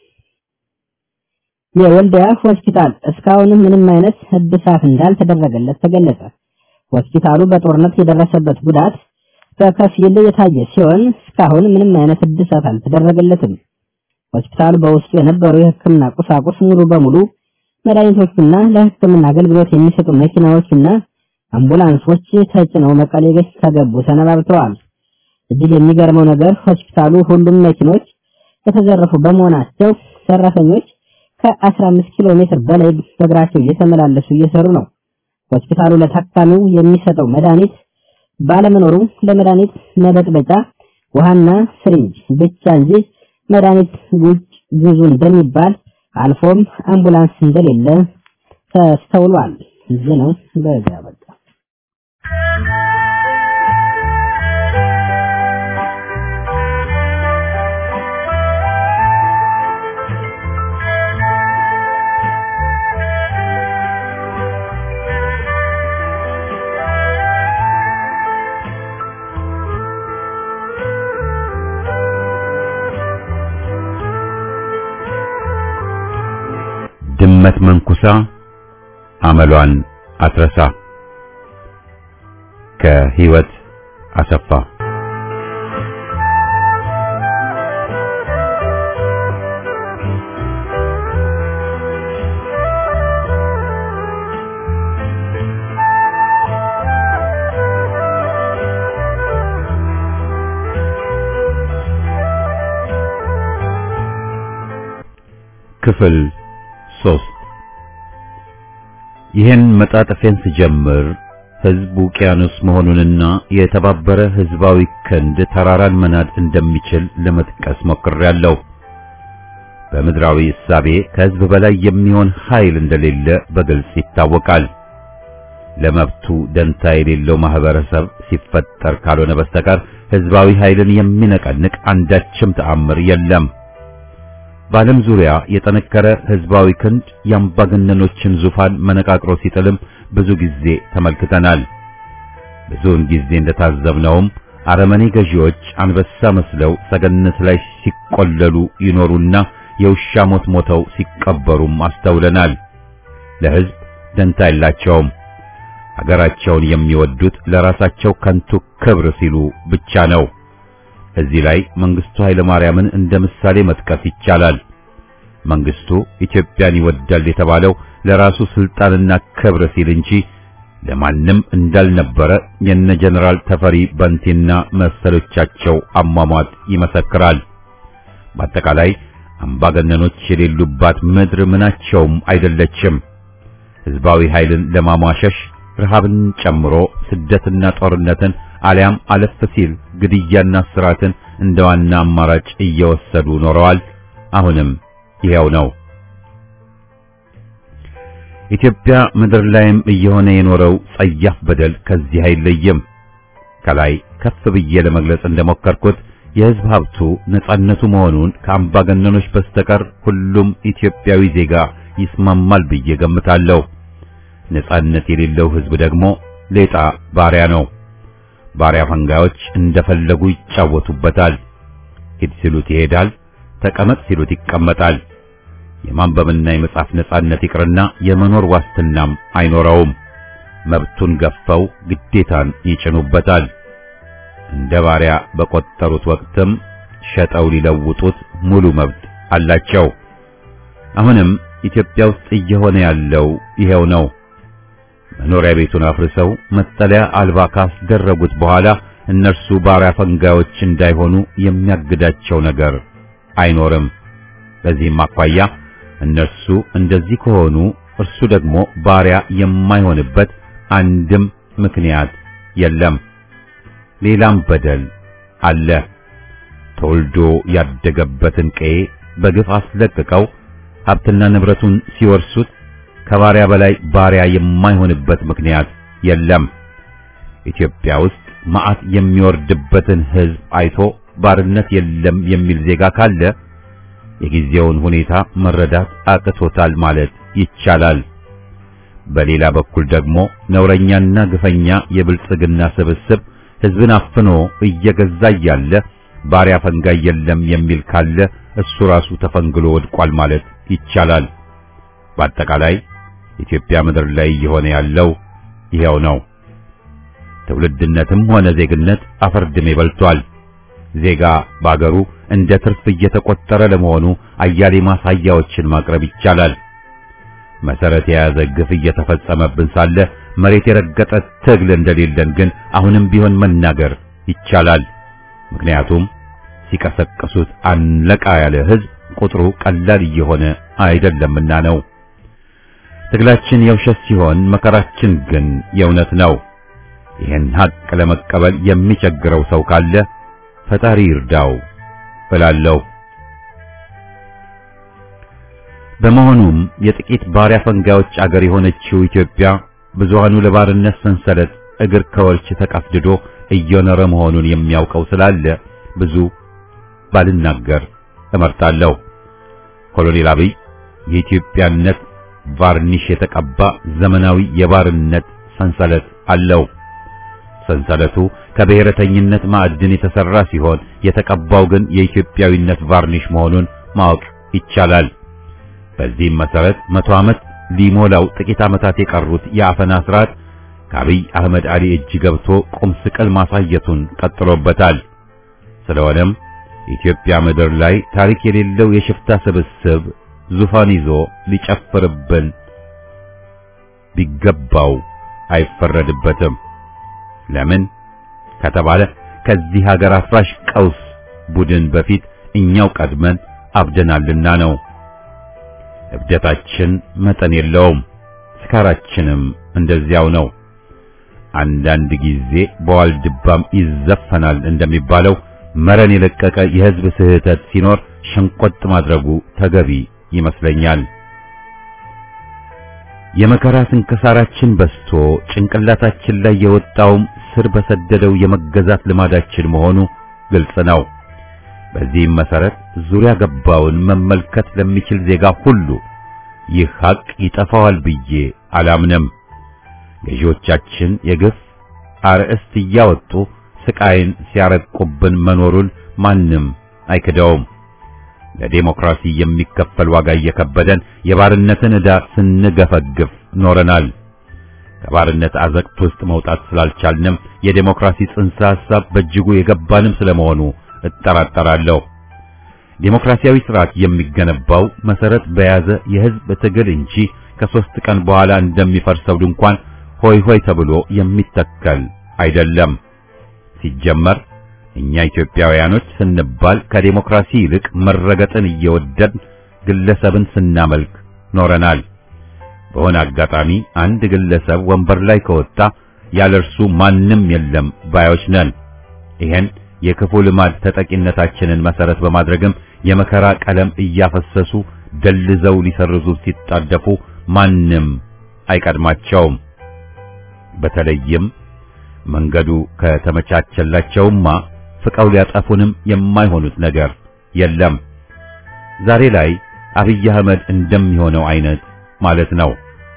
Speaker 3: የወልዲያ ሆስፒታል እስካሁን ምንም አይነት እድሳት እንዳልተደረገለት ተገለጸ። ሆስፒታሉ በጦርነት የደረሰበት ጉዳት በከፊል የታየ ሲሆን እስካሁን ምንም አይነት እድሳት አልተደረገለትም። ሆስፒታሉ በውስጡ የነበሩ የሕክምና ቁሳቁስ ሙሉ በሙሉ መድኃኒቶችና ለሕክምና አገልግሎት የሚሰጡ መኪናዎችና አምቡላንሶች ተጭነው መቀሌ ከገቡ ሰነባብተዋል። እጅግ የሚገርመው ነገር ሆስፒታሉ ሁሉም መኪኖች የተዘረፉ በመሆናቸው ሰራተኞች ከ15 ኪሎ ሜትር በላይ በእግራቸው እየተመላለሱ እየሰሩ ነው። ሆስፒታሉ ለታካሚው የሚሰጠው መድኃኒት ባለመኖሩ ለመድኃኒት መበጥበጫ ውሃና ስሪንጅ ብቻ እንጂ መድኃኒት ውጭ ግዙ እንደሚባል አልፎም አምቡላንስ እንደሌለ ተስተውሏል። እዚህ ነው በዚያ በቃ
Speaker 1: ድመት መንኩሳ አመሏን አትረሳ። ከህይወት አሰፋ ክፍል ሶስት ይህን መጣጥፌን ስጀምር ህዝብ ውቅያኖስ መሆኑንና የተባበረ ህዝባዊ ክንድ ተራራን መናድ እንደሚችል ለመጥቀስ ሞክሬያለሁ። በምድራዊ እሳቤ ከህዝብ በላይ የሚሆን ኃይል እንደሌለ በግልጽ ይታወቃል። ለመብቱ ደንታ የሌለው ማህበረሰብ ሲፈጠር ካልሆነ በስተቀር ህዝባዊ ኃይልን የሚነቀንቅ አንዳችም ተአምር የለም። በዓለም ዙሪያ የጠነከረ ህዝባዊ ክንድ የአምባገነኖችን ዙፋን መነቃቅሮ ሲጥልም ብዙ ጊዜ ተመልክተናል። ብዙውን ጊዜ እንደታዘብነውም አረመኔ ገዢዎች አንበሳ መስለው ሰገነት ላይ ሲቆለሉ ይኖሩና የውሻ ሞት ሞተው ሲቀበሩም አስተውለናል። ለህዝብ ደንታ የላቸውም። አገራቸውን የሚወዱት ለራሳቸው ከንቱ ክብር ሲሉ ብቻ ነው። እዚህ ላይ መንግስቱ ኃይለ ማርያምን እንደ ምሳሌ መጥቀስ ይቻላል። መንግስቱ ኢትዮጵያን ይወዳል የተባለው ለራሱ ስልጣንና ክብር ሲል እንጂ ለማንም እንዳልነበረ የነ ጀነራል ተፈሪ በንቲና መሰሎቻቸው አሟሟት ይመሰክራል። በአጠቃላይ አምባገነኖች የሌሉባት ምድር ምናቸውም አይደለችም። ህዝባዊ ኃይልን ለማሟሸሽ ረሃብን ጨምሮ ስደትና ጦርነትን አሊያም አለፍ ሲል ግድያና ስራትን እንደ ዋና አማራጭ እየወሰዱ ኖረዋል። አሁንም ይሄው ነው። ኢትዮጵያ ምድር ላይም እየሆነ የኖረው ጸያፍ በደል ከዚህ አይለይም። ከላይ ከፍ ብዬ ለመግለጽ እንደሞከርኩት የህዝብ ሀብቱ ነጻነቱ መሆኑን ከአምባገነኖች በስተቀር ሁሉም ኢትዮጵያዊ ዜጋ ይስማማል ብዬ ገምታለሁ። ነጻነት የሌለው ህዝብ ደግሞ ሌጣ ባሪያ ነው። ባሪያ ፈንጋዮች እንደፈለጉ ይጫወቱበታል። ሂድ ሲሉት ይሄዳል፣ ተቀመጥ ሲሉት ይቀመጣል። የማንበብና የመጻፍ ነጻነት ይቅርና የመኖር ዋስትናም አይኖረውም። መብቱን ገፈው ግዴታን ይጭኑበታል። እንደ ባሪያ በቆጠሩት ወቅትም ሸጠው ሊለውጡት ሙሉ መብት አላቸው። አሁንም ኢትዮጵያ ውስጥ እየሆነ ያለው ይሄው ነው። መኖሪያ ቤቱን አፍርሰው መጠለያ አልባ ካስደረጉት በኋላ እነርሱ ባሪያ ፈንጋዮች እንዳይሆኑ የሚያግዳቸው ነገር አይኖርም። በዚህም አኳያ እነርሱ እንደዚህ ከሆኑ እርሱ ደግሞ ባሪያ የማይሆንበት አንድም ምክንያት የለም። ሌላም በደል አለ። ተወልዶ ያደገበትን ቀዬ በግፍ አስለቅቀው ሀብትና ንብረቱን ሲወርሱት ከባሪያ በላይ ባሪያ የማይሆንበት ምክንያት የለም። ኢትዮጵያ ውስጥ መዓት የሚወርድበትን ሕዝብ አይቶ ባርነት የለም የሚል ዜጋ ካለ የጊዜውን ሁኔታ መረዳት አቅቶታል ማለት ይቻላል። በሌላ በኩል ደግሞ ነውረኛና ግፈኛ የብልጽግና ስብስብ ሕዝብን አፍኖ እየገዛ እያለ ባሪያ ፈንጋይ የለም የሚል ካለ እሱ ራሱ ተፈንግሎ ወድቋል ማለት ይቻላል። በአጠቃላይ ኢትዮጵያ ምድር ላይ እየሆነ ያለው ይሄው ነው። ትውልድነትም ሆነ ዜግነት አፈርድሜ በልቷል። ዜጋ ባገሩ እንደ ትርፍ እየተቆጠረ ለመሆኑ አያሌ ማሳያዎችን ማቅረብ ይቻላል። መሰረት የያዘ ግፍ እየተፈጸመብን ሳለ መሬት የረገጠ ትግል እንደሌለን ግን አሁንም ቢሆን መናገር ይቻላል። ምክንያቱም ሲቀሰቅሱት አንለቃ ያለ ሕዝብ ቁጥሩ ቀላል እየሆነ አይደለምና ነው። ትግላችን የውሸት ሲሆን መከራችን ግን የእውነት ነው። ይህን ሀቅ ለመቀበል የሚቸግረው ሰው ካለ ፈጣሪ ይርዳው እላለሁ። በመሆኑም የጥቂት ባሪያ ፈንጋዮች አገር የሆነችው ኢትዮጵያ ብዙሃኑ ለባርነት ሰንሰለት እግር ከወርች ተቀፍድዶ እየኖረ መሆኑን የሚያውቀው ስላለ ብዙ ባልናገር እመርጣለሁ። ኮሎኔል አብይ የኢትዮጵያነት ቫርኒሽ የተቀባ ዘመናዊ የባርነት ሰንሰለት አለው። ሰንሰለቱ ከብሔረተኝነት ማዕድን የተሰራ ሲሆን የተቀባው ግን የኢትዮጵያዊነት ቫርኒሽ መሆኑን ማወቅ ይቻላል። በዚህም መሰረት መቶ ዓመት ሊሞላው ጥቂት ዓመታት የቀሩት የአፈና ስርዓት ከአብይ አህመድ አሊ እጅ ገብቶ ቁም ስቅል ማሳየቱን ቀጥሎበታል። ስለሆነም ኢትዮጵያ ምድር ላይ ታሪክ የሌለው የሽፍታ ስብስብ ዙፋን ይዞ ሊጨፍርብን ቢገባው አይፈረድበትም። ለምን ከተባለ ከዚህ ሀገር አፍራሽ ቀውስ ቡድን በፊት እኛው ቀድመን አብደናልና ነው። እብደታችን መጠን የለውም፣ ስካራችንም እንደዚያው ነው። አንዳንድ ጊዜ በዋልድባም ይዘፈናል እንደሚባለው መረን የለቀቀ የህዝብ ስህተት ሲኖር ሸንቆጥ ማድረጉ ተገቢ ይመስለኛል። የመከራ ስንክሳራችን በስቶ ጭንቅላታችን ላይ የወጣውም ስር በሰደደው የመገዛት ልማዳችን መሆኑ ግልጽ ነው። በዚህም መሰረት ዙሪያ ገባውን መመልከት ለሚችል ዜጋ ሁሉ ይህ ሐቅ ይጠፋዋል ብዬ አላምንም። ገዢዎቻችን የግፍ አርዕስት እያወጡ ስቃይን ሲያረቁብን መኖሩን ማንም አይክደውም። ለዴሞክራሲ የሚከፈል ዋጋ እየከበደን የባርነትን ዕዳ ስንገፈግፍ ኖረናል። ከባርነት አዘቅት ውስጥ መውጣት ስላልቻልንም የዴሞክራሲ ጽንሰ ሐሳብ በእጅጉ የገባንም ስለመሆኑ እጠራጠራለሁ። ዴሞክራሲያዊ ስርዓት የሚገነባው መሰረት በያዘ የህዝብ ትግል እንጂ ከሶስት ቀን በኋላ እንደሚፈርሰው ድንኳን ሆይ ሆይ ተብሎ የሚተከል አይደለም። ሲጀመር እኛ ኢትዮጵያውያኖች ስንባል ከዴሞክራሲ ይልቅ መረገጥን እየወደድን ግለሰብን ስናመልክ ኖረናል። በሆነ አጋጣሚ አንድ ግለሰብ ወንበር ላይ ከወጣ ያለ እርሱ ማንም የለም ባዮች ነን። ይሄን የክፉ ልማድ ተጠቂነታችንን መሰረት በማድረግም የመከራ ቀለም እያፈሰሱ ደልዘው ሊሰርዙ ሲጣደፉ ማንም አይቀድማቸውም። በተለይም መንገዱ ከተመቻቸላቸውማ ፍቀው ሊያጠፉንም የማይሆኑት ነገር የለም። ዛሬ ላይ አብይ አህመድ እንደሚሆነው አይነት ማለት ነው።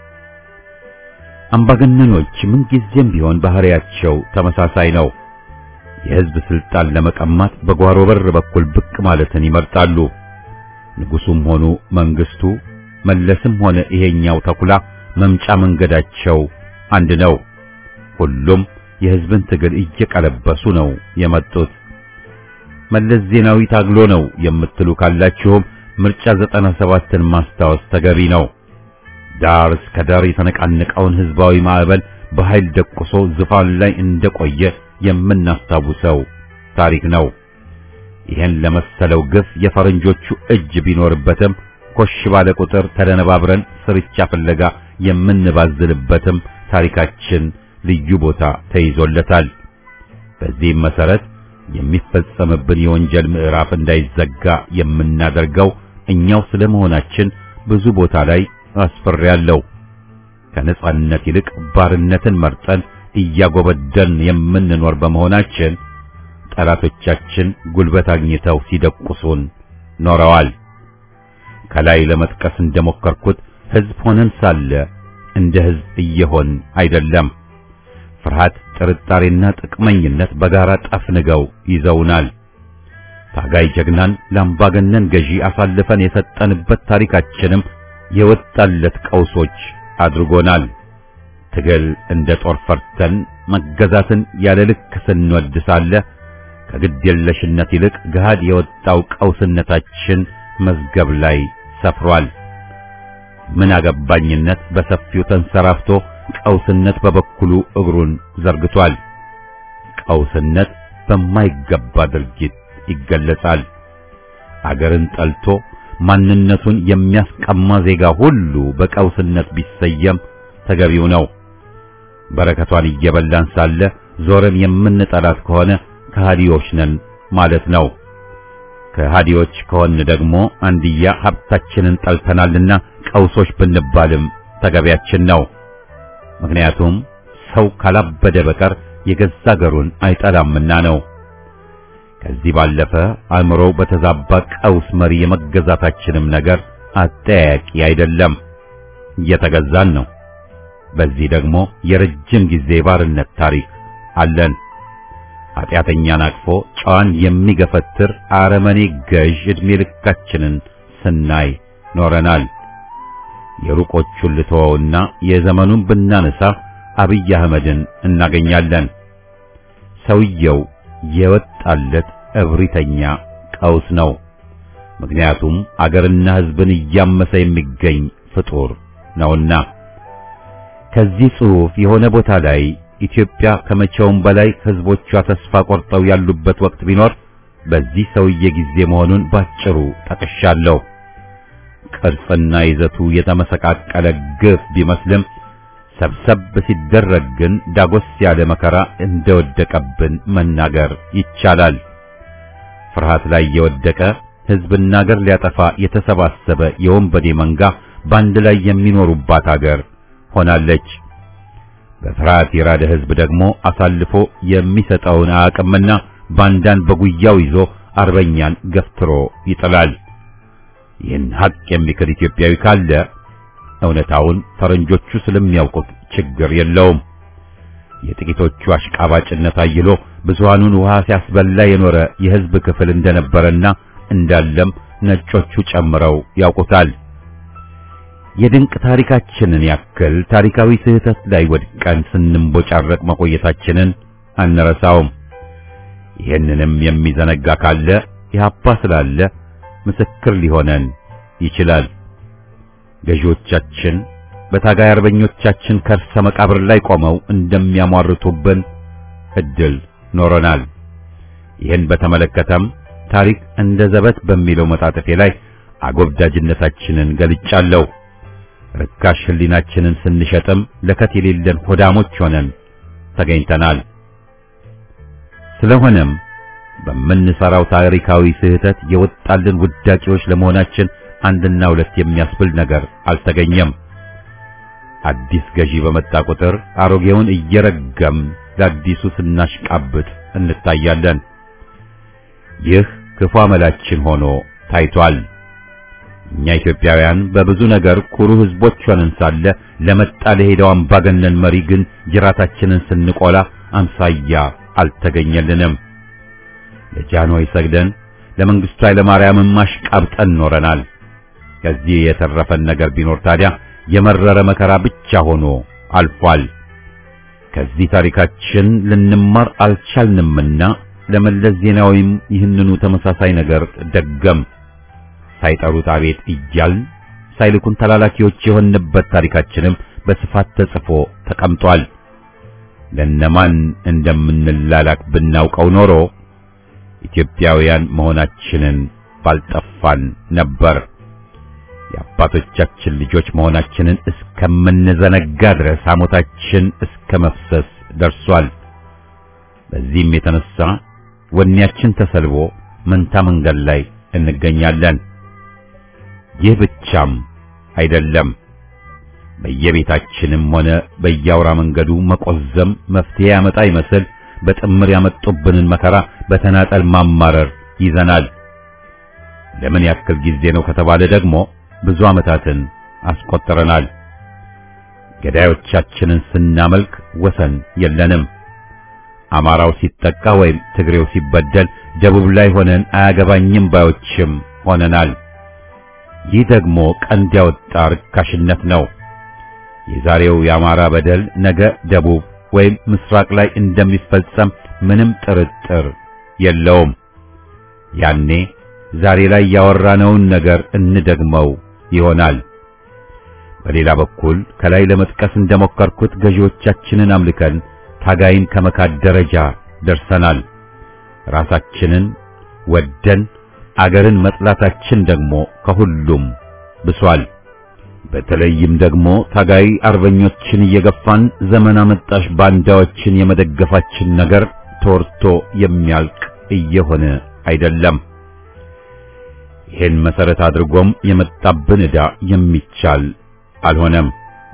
Speaker 1: አምባገነኖች ምንጊዜም ቢሆን ባህሪያቸው ተመሳሳይ ነው። የህዝብ ስልጣን ለመቀማት በጓሮ በር በኩል ብቅ ማለትን ይመርጣሉ። ንጉሱም ሆኑ መንግስቱ፣ መለስም ሆነ ይሄኛው ተኩላ መምጫ መንገዳቸው አንድ ነው። ሁሉም የህዝብን ትግል እየቀለበሱ ነው የመጡት። መለስ ዜናዊ ታግሎ ነው የምትሉ ካላችሁም ምርጫ ዘጠና ሰባትን ማስታወስ ተገቢ ነው። ዳር እስከ ዳር የተነቃነቀውን ህዝባዊ ማዕበል በኃይል ደቁሶ ዙፋን ላይ እንደቆየ የምናስታውሰው ታሪክ ነው። ይህን ለመሰለው ግፍ የፈረንጆቹ እጅ ቢኖርበትም ኮሽ ባለ ቁጥር ተደነባብረን ስርቻ ፍለጋ የምንባዝልበትም ታሪካችን ልዩ ቦታ ተይዞለታል። በዚህም መሰረት የሚፈጸምብን የወንጀል ምዕራፍ እንዳይዘጋ የምናደርገው እኛው ስለመሆናችን ብዙ ቦታ ላይ አስፈሪያለሁ። ከነጻነት ይልቅ ባርነትን መርጠን እያጎበደን የምንኖር በመሆናችን ጠላቶቻችን ጉልበት አግኝተው ሲደቁሱን ኖረዋል። ከላይ ለመጥቀስ እንደሞከርኩት ህዝብ ሆነን ሳለ እንደ ህዝብ እየሆን አይደለም። ፍርሃት፣ ጥርጣሬና ጥቅመኝነት በጋራ ጠፍንገው ይዘውናል። ታጋይ ጀግናን ለአምባገነን ገዢ አሳልፈን የሰጠንበት ታሪካችንም የወጣለት ቀውሶች አድርጎናል። ትግል እንደ ጦር ፈርተን መገዛትን ያለ ልክ ስንወድ ሳለ ከግድ የለሽነት ይልቅ ገሃድ የወጣው ቀውስነታችን መዝገብ ላይ ሰፍሯል። ምን አገባኝነት በሰፊው ተንሰራፍቶ ቀውስነት በበኩሉ እግሩን ዘርግቷል። ቀውስነት በማይገባ ድርጊት ይገለጻል። አገርን ጠልቶ ማንነቱን የሚያስቀማ ዜጋ ሁሉ በቀውስነት ቢሰየም ተገቢው ነው። በረከቷን እየበላን ሳለ ዞረን የምንጠላት ከሆነ ከሃዲዎች ነን ማለት ነው። ከሃዲዎች ከሆን ደግሞ አንድያ ሀብታችንን ጠልተናልና ቀውሶች ብንባልም ተገቢያችን ነው። ምክንያቱም ሰው ካላበደ በቀር የገዛ አገሩን አይጠላምና ነው። ከዚህ ባለፈ አእምሮው በተዛባ ቀውስ መሪ የመገዛታችንም ነገር አጠያያቂ አይደለም። እየተገዛን ነው። በዚህ ደግሞ የረጅም ጊዜ ባርነት ታሪክ አለን። ኃጢአተኛን አቅፎ ጨዋን የሚገፈትር አረመኔ ገዥ ዕድሜ ልካችንን ስናይ ኖረናል። የሩቆቹን ልተወውና የዘመኑን ብናነሳ አብይ አህመድን እናገኛለን። ሰውየው የወጣለት እብሪተኛ ቀውስ ነው። ምክንያቱም አገርና ሕዝብን እያመሰ የሚገኝ ፍጡር ነውና። ከዚህ ጽሑፍ የሆነ ቦታ ላይ ኢትዮጵያ ከመቼውም በላይ ሕዝቦቿ ተስፋ ቆርጠው ያሉበት ወቅት ቢኖር በዚህ ሰውዬ ጊዜ መሆኑን ባጭሩ ጠቅሻለሁ። ቅርጽና ይዘቱ የተመሰቃቀለ ግፍ ቢመስልም ሰብሰብ ሲደረግ ግን ዳጎስ ያለ መከራ እንደወደቀብን መናገር ይቻላል። ፍርሃት ላይ የወደቀ ሕዝብና አገር ሊያጠፋ የተሰባሰበ የወንበዴ መንጋ በአንድ ላይ የሚኖሩባት አገር ሆናለች። በፍርሃት የራደ ሕዝብ ደግሞ አሳልፎ የሚሰጠውን አቅምና ባንዳን በጉያው ይዞ አርበኛን ገፍትሮ ይጥላል። ይህን ሀቅ የሚክድ ኢትዮጵያዊ ካለ እውነታውን ፈረንጆቹ ስለሚያውቁት ችግር የለውም። የጥቂቶቹ አሽቃባጭነት አይሎ ብዙሃኑን ውሃ ሲያስበላ የኖረ የሕዝብ ክፍል እንደነበረና እንዳለም ነጮቹ ጨምረው ያውቁታል። የድንቅ ታሪካችንን ያክል ታሪካዊ ስህተት ላይ ወድቀን ስንንቦጫረቅ መቆየታችንን አንረሳውም። ይህንንም የሚዘነጋ ካለ ኢህአፓ ስላለ ምስክር ሊሆነን ይችላል። ገዢዎቻችን በታጋይ አርበኞቻችን ከርሰ መቃብር ላይ ቆመው እንደሚያሟርቱብን እድል ኖረናል። ይህን በተመለከተም ታሪክ እንደ ዘበት በሚለው መጣጥፌ ላይ አጎብዳጅነታችንን ገልጫለሁ። ርካሽ ሕሊናችንን ስንሸጥም ለከት የሌለን ሆዳሞች ሆነን ተገኝተናል። ስለሆነም በምንሰራው ታሪካዊ ስህተት የወጣልን ውዳቂዎች ለመሆናችን አንድና ሁለት የሚያስብል ነገር አልተገኘም። አዲስ ገዢ በመጣ ቁጥር አሮጌውን እየረገም ለአዲሱ ስናሽቃብጥ እንታያለን። ይህ ክፉ አመላችን ሆኖ ታይቷል። እኛ ኢትዮጵያውያን በብዙ ነገር ኩሩ ሕዝቦች ሆነን ሳለ ለመጣ ለሄደው አምባገነን መሪ ግን ጅራታችንን ስንቆላ አምሳያ አልተገኘልንም። ለጃንሆይ ሰግደን ለመንግስቱ ኃይለማርያምም ማሽቃብጠን ኖረናል። ከዚህ የተረፈን ነገር ቢኖር ታዲያ የመረረ መከራ ብቻ ሆኖ አልፏል። ከዚህ ታሪካችን ልንማር አልቻልንምና ለመለስ ዜናዊም ይህንኑ ተመሳሳይ ነገር ደገም ሳይጠሩት አቤት እያልን ሳይልኩን ተላላኪዎች የሆንበት ታሪካችንም በስፋት ተጽፎ ተቀምጧል። ለነማን እንደምንላላክ ብናውቀው ኖሮ ኢትዮጵያውያን መሆናችንን ባልጠፋን ነበር። የአባቶቻችን ልጆች መሆናችንን እስከምንዘነጋ ድረስ ሐሞታችን እስከ መፍሰስ ደርሷል። በዚህም የተነሳ ወኔያችን ተሰልቦ መንታ መንገድ ላይ እንገኛለን። ይህ ብቻም አይደለም። በየቤታችንም ሆነ በየአውራ መንገዱ መቆዘም መፍትሄ ያመጣ ይመስል በጥምር ያመጡብንን መከራ በተናጠል ማማረር ይዘናል። ለምን ያክል ጊዜ ነው ከተባለ ደግሞ ብዙ ዓመታትን አስቆጥረናል። ገዳዮቻችንን ስናመልክ ወሰን የለንም። አማራው ሲጠቃ ወይም ትግሬው ሲበደል ደቡብ ላይ ሆነን አያገባኝም ባዮችም ሆነናል። ይህ ደግሞ ቀንድ ያወጣ ርካሽነት ነው። የዛሬው የአማራ በደል ነገ ደቡብ ወይም ምስራቅ ላይ እንደሚፈጸም ምንም ጥርጥር የለውም። ያኔ ዛሬ ላይ ያወራነውን ነገር እንደግመው ይሆናል። በሌላ በኩል ከላይ ለመጥቀስ እንደሞከርኩት ገዢዎቻችንን አምልከን ታጋይን ከመካድ ደረጃ ደርሰናል። ራሳችንን ወደን አገርን መጥላታችን ደግሞ ከሁሉም ብሷል። በተለይም ደግሞ ታጋይ አርበኞችን እየገፋን ዘመን አመጣሽ ባንዳዎችን የመደገፋችን ነገር ተወርቶ የሚያልቅ እየሆነ አይደለም። ይህን መሰረት አድርጎም የመጣብን ዕዳ የሚቻል አልሆነም።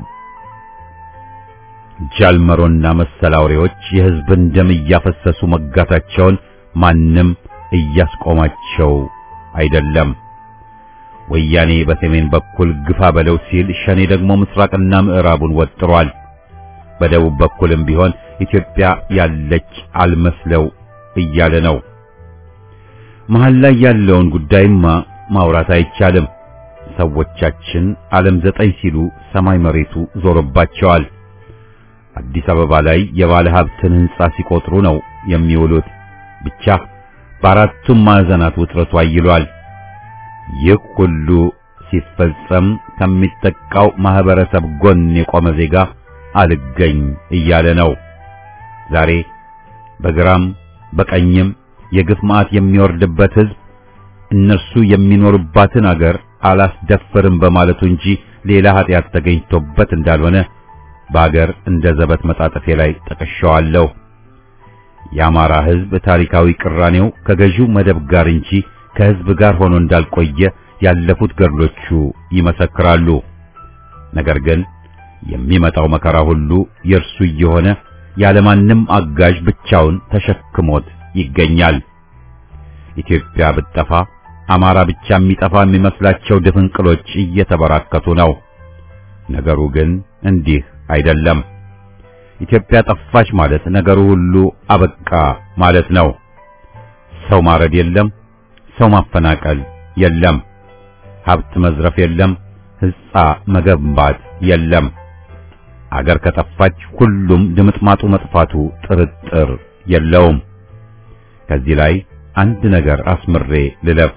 Speaker 1: ጃልመሮና መሰል አውሬዎች የሕዝብን ደም እያፈሰሱ መጋታቸውን ማንም እያስቆማቸው አይደለም። ወያኔ በሰሜን በኩል ግፋ በለው ሲል ሸኔ ደግሞ ምስራቅና ምዕራቡን ወጥሯል። በደቡብ በኩልም ቢሆን ኢትዮጵያ ያለች አልመስለው እያለ ነው። መሃል ላይ ያለውን ጉዳይማ ማውራት አይቻልም። ሰዎቻችን ዓለም ዘጠኝ ሲሉ ሰማይ መሬቱ ዞሮባቸዋል። አዲስ አበባ ላይ የባለ ሀብትን ሕንጻ ሲቆጥሩ ነው የሚውሉት። ብቻ በአራቱም ማዕዘናት ውጥረቱ አይሏል። ይህ ሁሉ ሲፈጸም ከሚጠቃው ማህበረሰብ ጎን የቆመ ዜጋ አልገኝ እያለ ነው። ዛሬ በግራም በቀኝም የግፍ መዓት የሚወርድበት ሕዝብ እነርሱ የሚኖሩባትን አገር አላስደፍርም በማለቱ እንጂ ሌላ ኃጢአት ተገኝቶበት እንዳልሆነ በአገር እንደ ዘበት መጣጠፌ ላይ ጠቅሼዋለሁ። የአማራ ሕዝብ ታሪካዊ ቅራኔው ከገዢው መደብ ጋር እንጂ ከሕዝብ ጋር ሆኖ እንዳልቆየ ያለፉት ገድሎቹ ይመሰክራሉ። ነገር ግን የሚመጣው መከራ ሁሉ የእርሱ እየሆነ ያለማንም አጋዥ ብቻውን ተሸክሞት ይገኛል። ኢትዮጵያ ብትጠፋ አማራ ብቻ የሚጠፋ የሚመስላቸው ድፍንቅሎች እየተበራከቱ ነው። ነገሩ ግን እንዲህ አይደለም። ኢትዮጵያ ጠፋች ማለት ነገሩ ሁሉ አበቃ ማለት ነው። ሰው ማረድ የለም፣ ሰው ማፈናቀል የለም፣ ሀብት መዝረፍ የለም፣ ሕንጻ መገንባት የለም። አገር ከጠፋች ሁሉም ድምጥማጡ መጥፋቱ ጥርጥር የለውም። ከዚህ ላይ አንድ ነገር አስምሬ ልለፍ።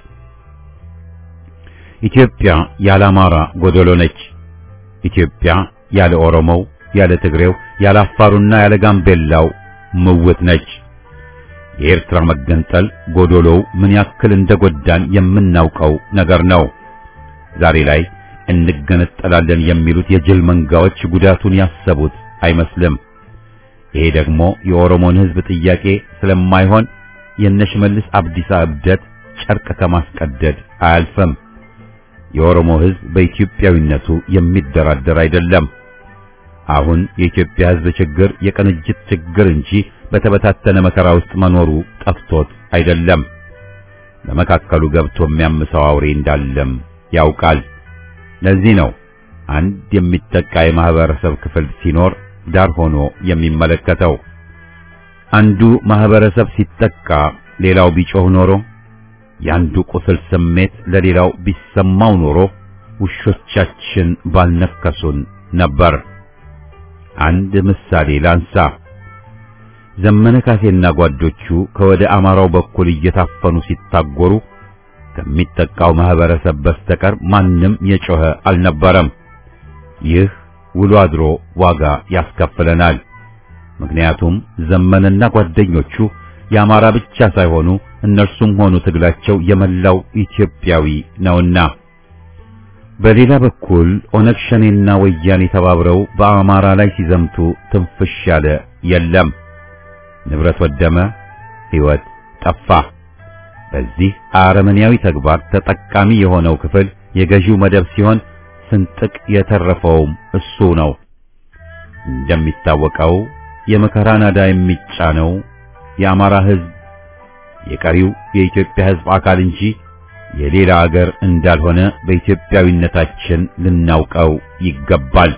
Speaker 1: ኢትዮጵያ ያለ አማራ ጎደሎ ነች። ኢትዮጵያ ያለ ኦሮሞው፣ ያለ ትግሬው፣ ያለ አፋሩና ያለ ጋምቤላው ምውት ነች። የኤርትራ መገንጠል ጎዶሎው ምን ያክል እንደጎዳን የምናውቀው ነገር ነው። ዛሬ ላይ እንገነጠላለን የሚሉት የጅል መንጋዎች ጉዳቱን ያሰቡት አይመስልም። ይሄ ደግሞ የኦሮሞን ሕዝብ ጥያቄ ስለማይሆን የነሽመልስ አብዲሳ እብደት ጨርቅ ከማስቀደድ አያልፍም። የኦሮሞ ሕዝብ በኢትዮጵያዊነቱ የሚደራደር አይደለም። አሁን የኢትዮጵያ ሕዝብ ችግር የቅንጅት ችግር እንጂ በተበታተነ መከራ ውስጥ መኖሩ ጠፍቶት አይደለም። በመካከሉ ገብቶ የሚያምሰው አውሬ እንዳለም ያውቃል። ለዚህ ነው አንድ የሚጠቃ የማህበረሰብ ክፍል ሲኖር ዳር ሆኖ የሚመለከተው። አንዱ ማህበረሰብ ሲጠቃ ሌላው ቢጮህ ኖሮ የአንዱ ቁስል ስሜት ለሌላው ቢሰማው ኖሮ ውሾቻችን ባልነከሱን ነበር። አንድ ምሳሌ ላንሳ። ዘመነ ካሴና ጓዶቹ ከወደ አማራው በኩል እየታፈኑ ሲታጎሩ ከሚጠቃው ማህበረሰብ በስተቀር ማንም የጮኸ አልነበረም። ይህ ውሎ አድሮ ዋጋ ያስከፍለናል። ምክንያቱም ዘመንና ጓደኞቹ የአማራ ብቻ ሳይሆኑ እነርሱም ሆኑ ትግላቸው የመላው ኢትዮጵያዊ ነውና። በሌላ በኩል ኦነግ ሸኔና ወያኔ ተባብረው በአማራ ላይ ሲዘምቱ ትንፍሽ ያለ የለም። ንብረት ወደመ፣ ሕይወት ጠፋ። በዚህ አረመኔያዊ ተግባር ተጠቃሚ የሆነው ክፍል የገዢው መደብ ሲሆን ስንጥቅ የተረፈውም እሱ ነው። እንደሚታወቀው የመከራ ናዳ የሚጫነው የአማራ ሕዝብ የቀሪው የኢትዮጵያ ሕዝብ አካል እንጂ የሌላ አገር እንዳልሆነ በኢትዮጵያዊነታችን ልናውቀው ይገባል።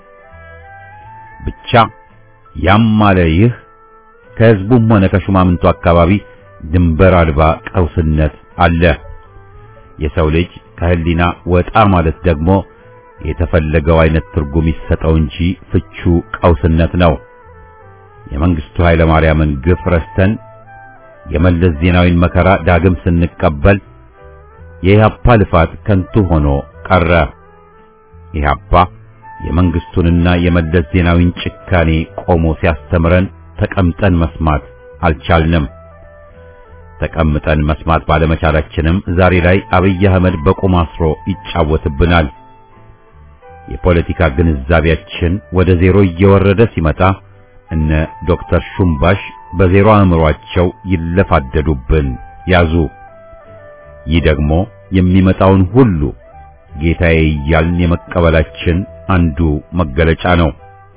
Speaker 1: ብቻ ያም አለ ይህ ከሕዝቡም ሆነ ከሹማምንቱ አካባቢ ድንበር አልባ ቀውስነት አለ። የሰው ልጅ ከህሊና ወጣ ማለት ደግሞ የተፈለገው አይነት ትርጉም ይሰጠው እንጂ ፍቹ ቀውስነት ነው። የመንግስቱ ኃይለ ማርያምን ግፍ ረስተን የመለስ ዜናዊን መከራ ዳግም ስንቀበል የኢህአፓ ልፋት ከንቱ ሆኖ ቀረ። ኢህአፓ የመንግስቱንና የመለስ ዜናዊን ጭካኔ ቆሞ ሲያስተምረን ተቀምጠን መስማት አልቻልንም። ተቀምጠን መስማት ባለመቻላችንም ዛሬ ላይ አብይ አህመድ በቁም አስሮ ይጫወትብናል። የፖለቲካ ግንዛቤያችን ወደ ዜሮ እየወረደ ሲመጣ እነ ዶክተር ሹምባሽ በዜሮ አእምሯቸው ይለፋደዱብን ያዙ። ይህ ደግሞ የሚመጣውን ሁሉ ጌታዬ እያልን የመቀበላችን አንዱ መገለጫ ነው።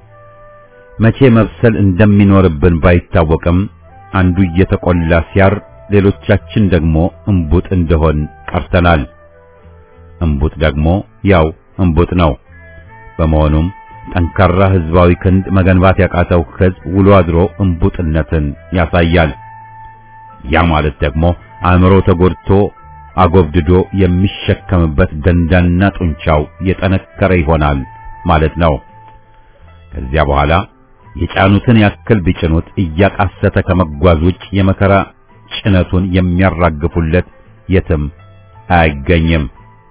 Speaker 1: መቼ መብሰል እንደሚኖርብን ባይታወቅም አንዱ እየተቆላ ሲያር ሌሎቻችን ደግሞ እምቡጥ እንደሆን ቀርተናል። እምቡጥ ደግሞ ያው እምቡጥ ነው። በመሆኑም ጠንካራ ህዝባዊ ክንድ መገንባት ያቃተው ህዝብ ውሎ አድሮ እምቡጥነትን ያሳያል። ያ ማለት ደግሞ አእምሮ ተጎድቶ አጎብድዶ የሚሸከምበት ደንዳና ጡንቻው የጠነከረ ይሆናል ማለት ነው። ከዚያ በኋላ የጫኑትን ያክል ቢጭኑት እያቃሰተ ከመጓዝ ውጭ የመከራ ጭነቱን የሚያራግፉለት የትም አያገኝም።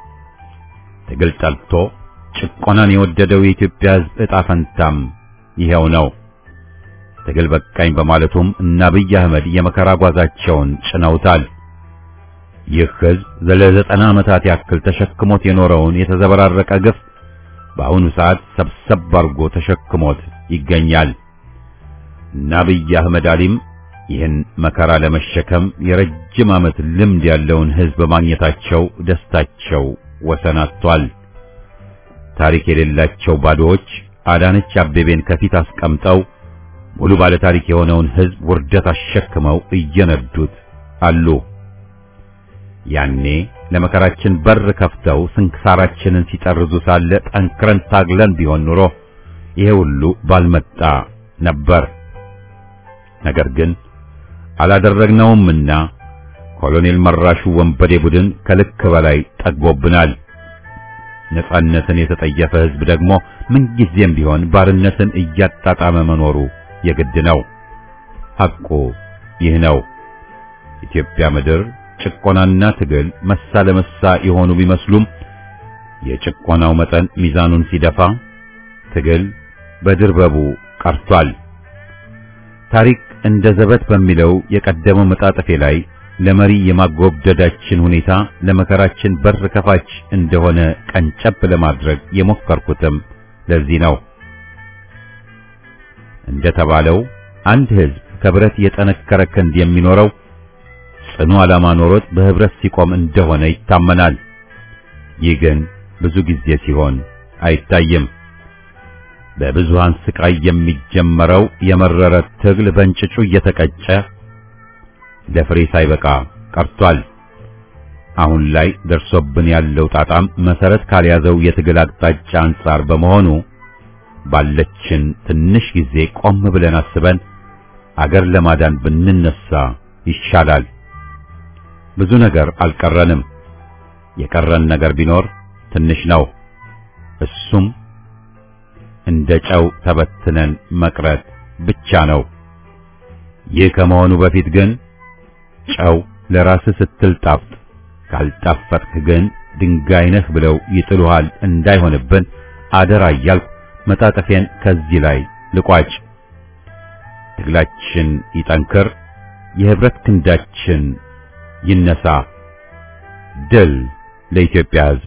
Speaker 1: ትግል ጠልቶ ጭቆናን የወደደው የኢትዮጵያ ሕዝብ ዕጣ ፈንታም ይሄው ነው። ትግል በቃኝ በማለቱም እነ አብይ አህመድ የመከራ ጓዛቸውን ጭነውታል። ይህ ሕዝብ ለዘጠና ዓመታት ያክል ተሸክሞት የኖረውን የተዘበራረቀ ግፍ በአሁኑ ሰዓት ሰብሰብ አድርጎ ተሸክሞት ይገኛል። እነ አብይ አህመድ አሊም ይህን መከራ ለመሸከም የረጅም ዓመት ልምድ ያለውን ሕዝብ በማግኘታቸው ደስታቸው ወሰን አጥቷል። ታሪክ የሌላቸው ባዶዎች አዳነች አቤቤን ከፊት አስቀምጠው ሙሉ ባለ ታሪክ የሆነውን ሕዝብ ውርደት አሸክመው እየነዱት አሉ። ያኔ ለመከራችን በር ከፍተው ስንክሳራችንን ሲጠርዙ ሳለ ጠንክረን ታግለን ቢሆን ኑሮ ይሄ ሁሉ ባልመጣ ነበር። ነገር ግን አላደረግነውምና ኮሎኔል መራሹ ወንበዴ ቡድን ከልክ በላይ ጠግቦብናል። ነጻነትን የተጠየፈ ሕዝብ ደግሞ ምንጊዜም ቢሆን ባርነትን እያጣጣመ መኖሩ የግድ ነው። ሐቁ ይህ ነው። ኢትዮጵያ ምድር ጭቆናና ትግል መሳ ለመሳ የሆኑ ቢመስሉም የጭቆናው መጠን ሚዛኑን ሲደፋ ትግል በድርበቡ ቀርቷል። ታሪክ እንደ ዘበት በሚለው የቀደመው መጣጥፌ ላይ ለመሪ የማጎብደዳችን ሁኔታ ለመከራችን በር ከፋች እንደሆነ ቀንጨብ ለማድረግ የሞከርኩትም ለዚህ ነው። እንደተባለው አንድ ሕዝብ ከብረት የጠነከረ ክንድ የሚኖረው ጽኑ ዓላማ ኖሮት በህብረት ሲቆም እንደሆነ ይታመናል። ይህ ግን ብዙ ጊዜ ሲሆን አይታይም። በብዙሃን ስቃይ የሚጀመረው የመረረ ትግል በእንጭጩ እየተቀጨ ለፍሬ ሳይበቃ ቀርቷል። አሁን ላይ ደርሶብን ያለው ጣጣም መሰረት ካልያዘው የትግል አቅጣጫ አንጻር በመሆኑ ባለችን ትንሽ ጊዜ ቆም ብለን አስበን አገር ለማዳን ብንነሳ ይሻላል። ብዙ ነገር አልቀረንም። የቀረን ነገር ቢኖር ትንሽ ነው። እሱም እንደ ጨው ተበትነን መቅረት ብቻ ነው። ይህ ከመሆኑ በፊት ግን ጨው ለራስህ ስትል ጣፍጥ፣ ካልጣፈጥክ ግን ድንጋይ ነህ ብለው ይጥሉሃል እንዳይሆንብን አደራ እያልኩ መጣጠፌን ከዚህ ላይ ልቋጭ። ትግላችን ይጠንክር፣ የህብረት ክንዳችን ይነሳ። ድል ለኢትዮጵያ ሕዝብ!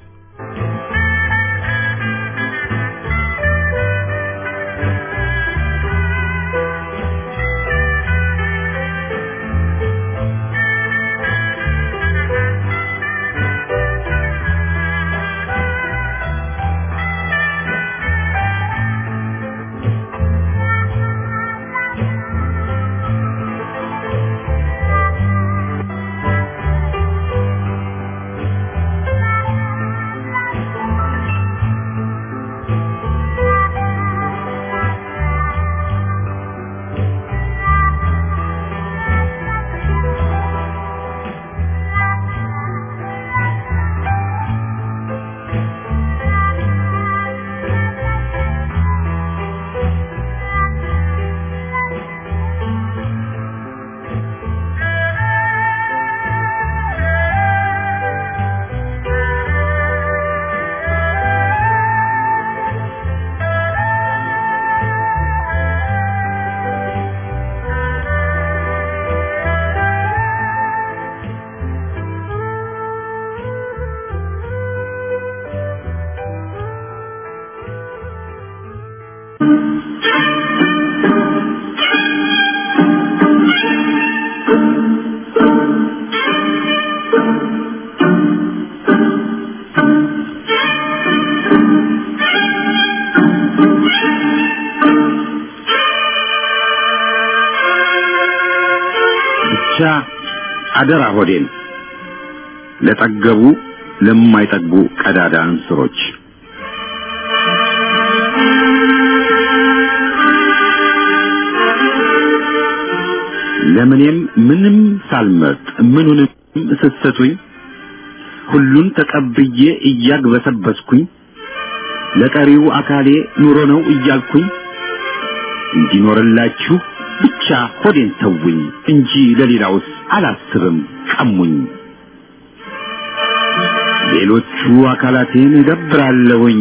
Speaker 4: ብቻ አደራ ሆዴን ለጠገቡ ለማይጠግቡ ቀዳዳ እንስሮች ለምኔም ምንም ሳልመርጥ ምኑንም ስትሰጡኝ ሁሉን ተቀብዬ እያግበሰበስኩኝ ለቀሪው አካሌ ኑሮ ነው እያልኩኝ እንዲኖርላችሁ ብቻ ሆዴን ተውኝ እንጂ ለሌላውስ አላስብም ቀሙኝ። ሌሎቹ አካላቴን እገብራለሁኝ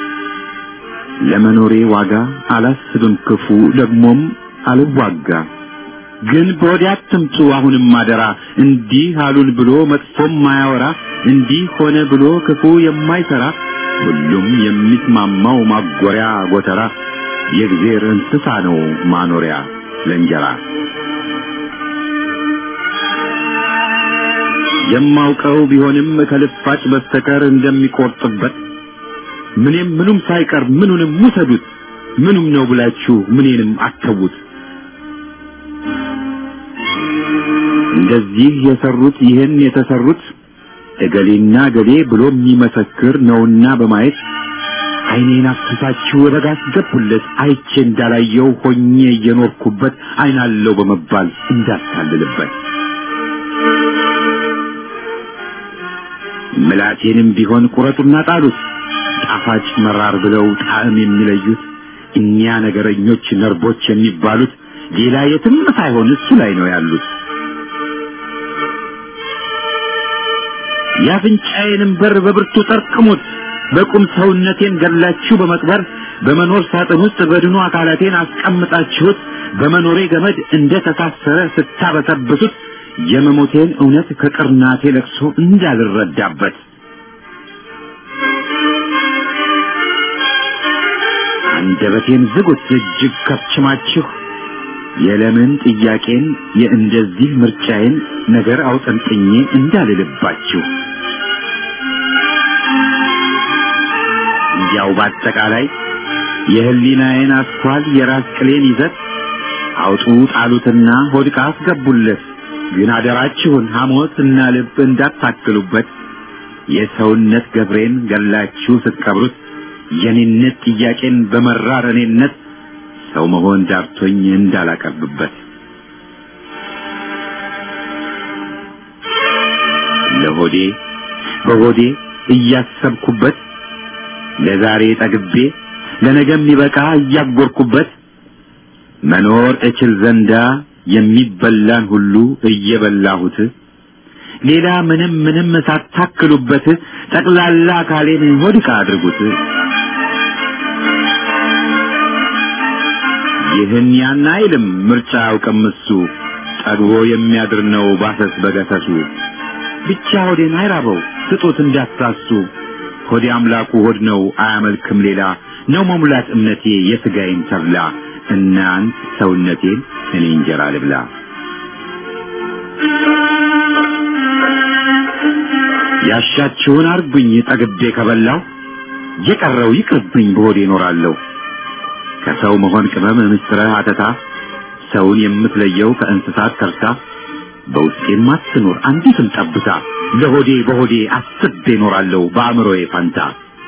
Speaker 4: ለመኖሬ ዋጋ አላስብም ክፉ ደግሞም አልዋጋ። ግን በወዲያ አትምጡ አሁንም አደራ እንዲህ አሉን ብሎ መጥፎም ማያወራ እንዲህ ሆነ ብሎ ክፉ የማይሰራ ሁሉም የሚስማማው ማጎሪያ ጎተራ የእግዜር እንስሳ ነው ማኖሪያ ለእንጀራ የማውቀው ቢሆንም ከልፋጭ በስተቀር እንደሚቆርጥበት ምንም ምኑም ሳይቀር ምኑንም ውሰዱት ምኑም ነው ብላችሁ ምኔንም አተዉት እንደዚህ የሰሩት ይህን የተሰሩት እገሌና እገሌ ብሎ የሚመሰክር ነውና በማየት ዓይኔን አፍሳችሁ ረጋ አስገቡለት አይቼ እንዳላየው ሆኜ እየኖርኩበት ዓይናለው በመባል እንዳታልልበት ምላቴንም ቢሆን ቁረጡና ጣሉት ጣፋጭ መራር ብለው ጣዕም የሚለዩት እኛ ነገረኞች ነርቦች የሚባሉት ሌላ የትም ሳይሆን እሱ ላይ ነው ያሉት የአፍንጫዬንም በር በብርቱ ጠርቅሙት በቁም ሰውነቴን ገላችሁ በመቅበር በመኖር ሳጥን ውስጥ በድኑ አካላቴን አስቀምጣችሁት በመኖሬ ገመድ እንደ ተሳሰረ ስታበሰብሱት የመሞቴን እውነት ከቅርናቴ ለቅሶ እንዳልረዳበት አንደበቴን ዝጉት እጅግ ከብችማችሁ የለምን ጥያቄን የእንደዚህ ምርጫዬን ነገር አውጠንጥኜ እንዳልልባችሁ እንዲያው በአጠቃላይ የህሊናዬን አስኳል የራስ ቅሌን ይዘት አውጡ ጣሉትና ሆድቃ አስገቡለት ግን አደራችሁን ሐሞት እና ልብ እንዳታክሉበት የሰውነት ገብሬን ገላችሁ ስትቀብሩት የኔነት ጥያቄን በመራር እኔነት ሰው መሆን ዳርቶኝ እንዳላቀርብበት ለሆዴ በሆዴ እያሰብኩበት ለዛሬ ጠግቤ ለነገ የሚበቃ እያጎርኩበት መኖር እችል ዘንዳ የሚበላን ሁሉ እየበላሁት ሌላ ምንም ምንም ሳታክሉበት ጠቅላላ አካሌን ሆድቃ አድርጉት። ይህን ያን አይልም ምርጫ አያውቅም እሱ ጠግቦ የሚያድር ነው ባሰስ በገሰሱ ብቻ ሆዴን አይራበው ስጡት እንዳትሳሱ ሆዴ አምላኩ ሆድ ነው አያመልክም ሌላ ነው መሙላት እምነቴ የሥጋዬን ተብላ እናንት ሰውነቴን እኔ እንጀራ ልብላ ያሻችሁን አርጉኝ ጠግቤ ከበላው የቀረው ይቅርብኝ በሆዴ እኖራለሁ ከሰው መሆን ቅመም ምስጥረ አተታ ሰውን የምትለየው ከእንስሳት ከርታ በውስጤም አትኖር አንዲትም ጠብታ ለሆዴ በሆዴ አስቤ እኖራለሁ በአእምሮዬ ፈንታ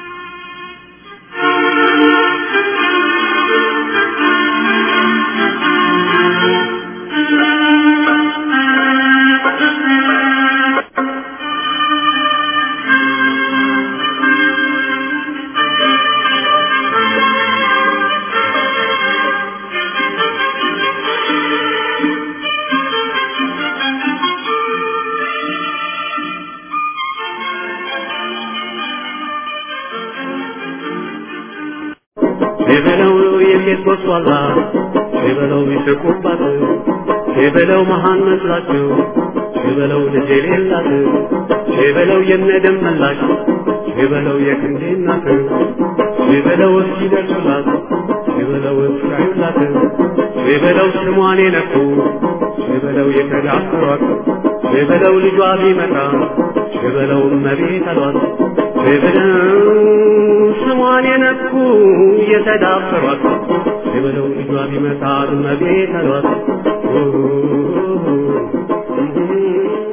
Speaker 2: የበለው የሴት ጎስቋላ የበለው ይስቁባት የበለው መሃን መስላቸው የበለው ልጅ የሌላት የበለው የነደም መላሽ የበለው የክንዴ እናት የበለው እስኪደርሱላት የበለው እስካዩላት የበለው ስሟን የነኩ የበለው የተዳፈሯት የበለው ልጇ ቢመጣ የበለው እመቤት አሏት የበለው ስሟን የነኩ የተዳፈሯት የበለው ልጇ ቢመጣ እመቤት አሏት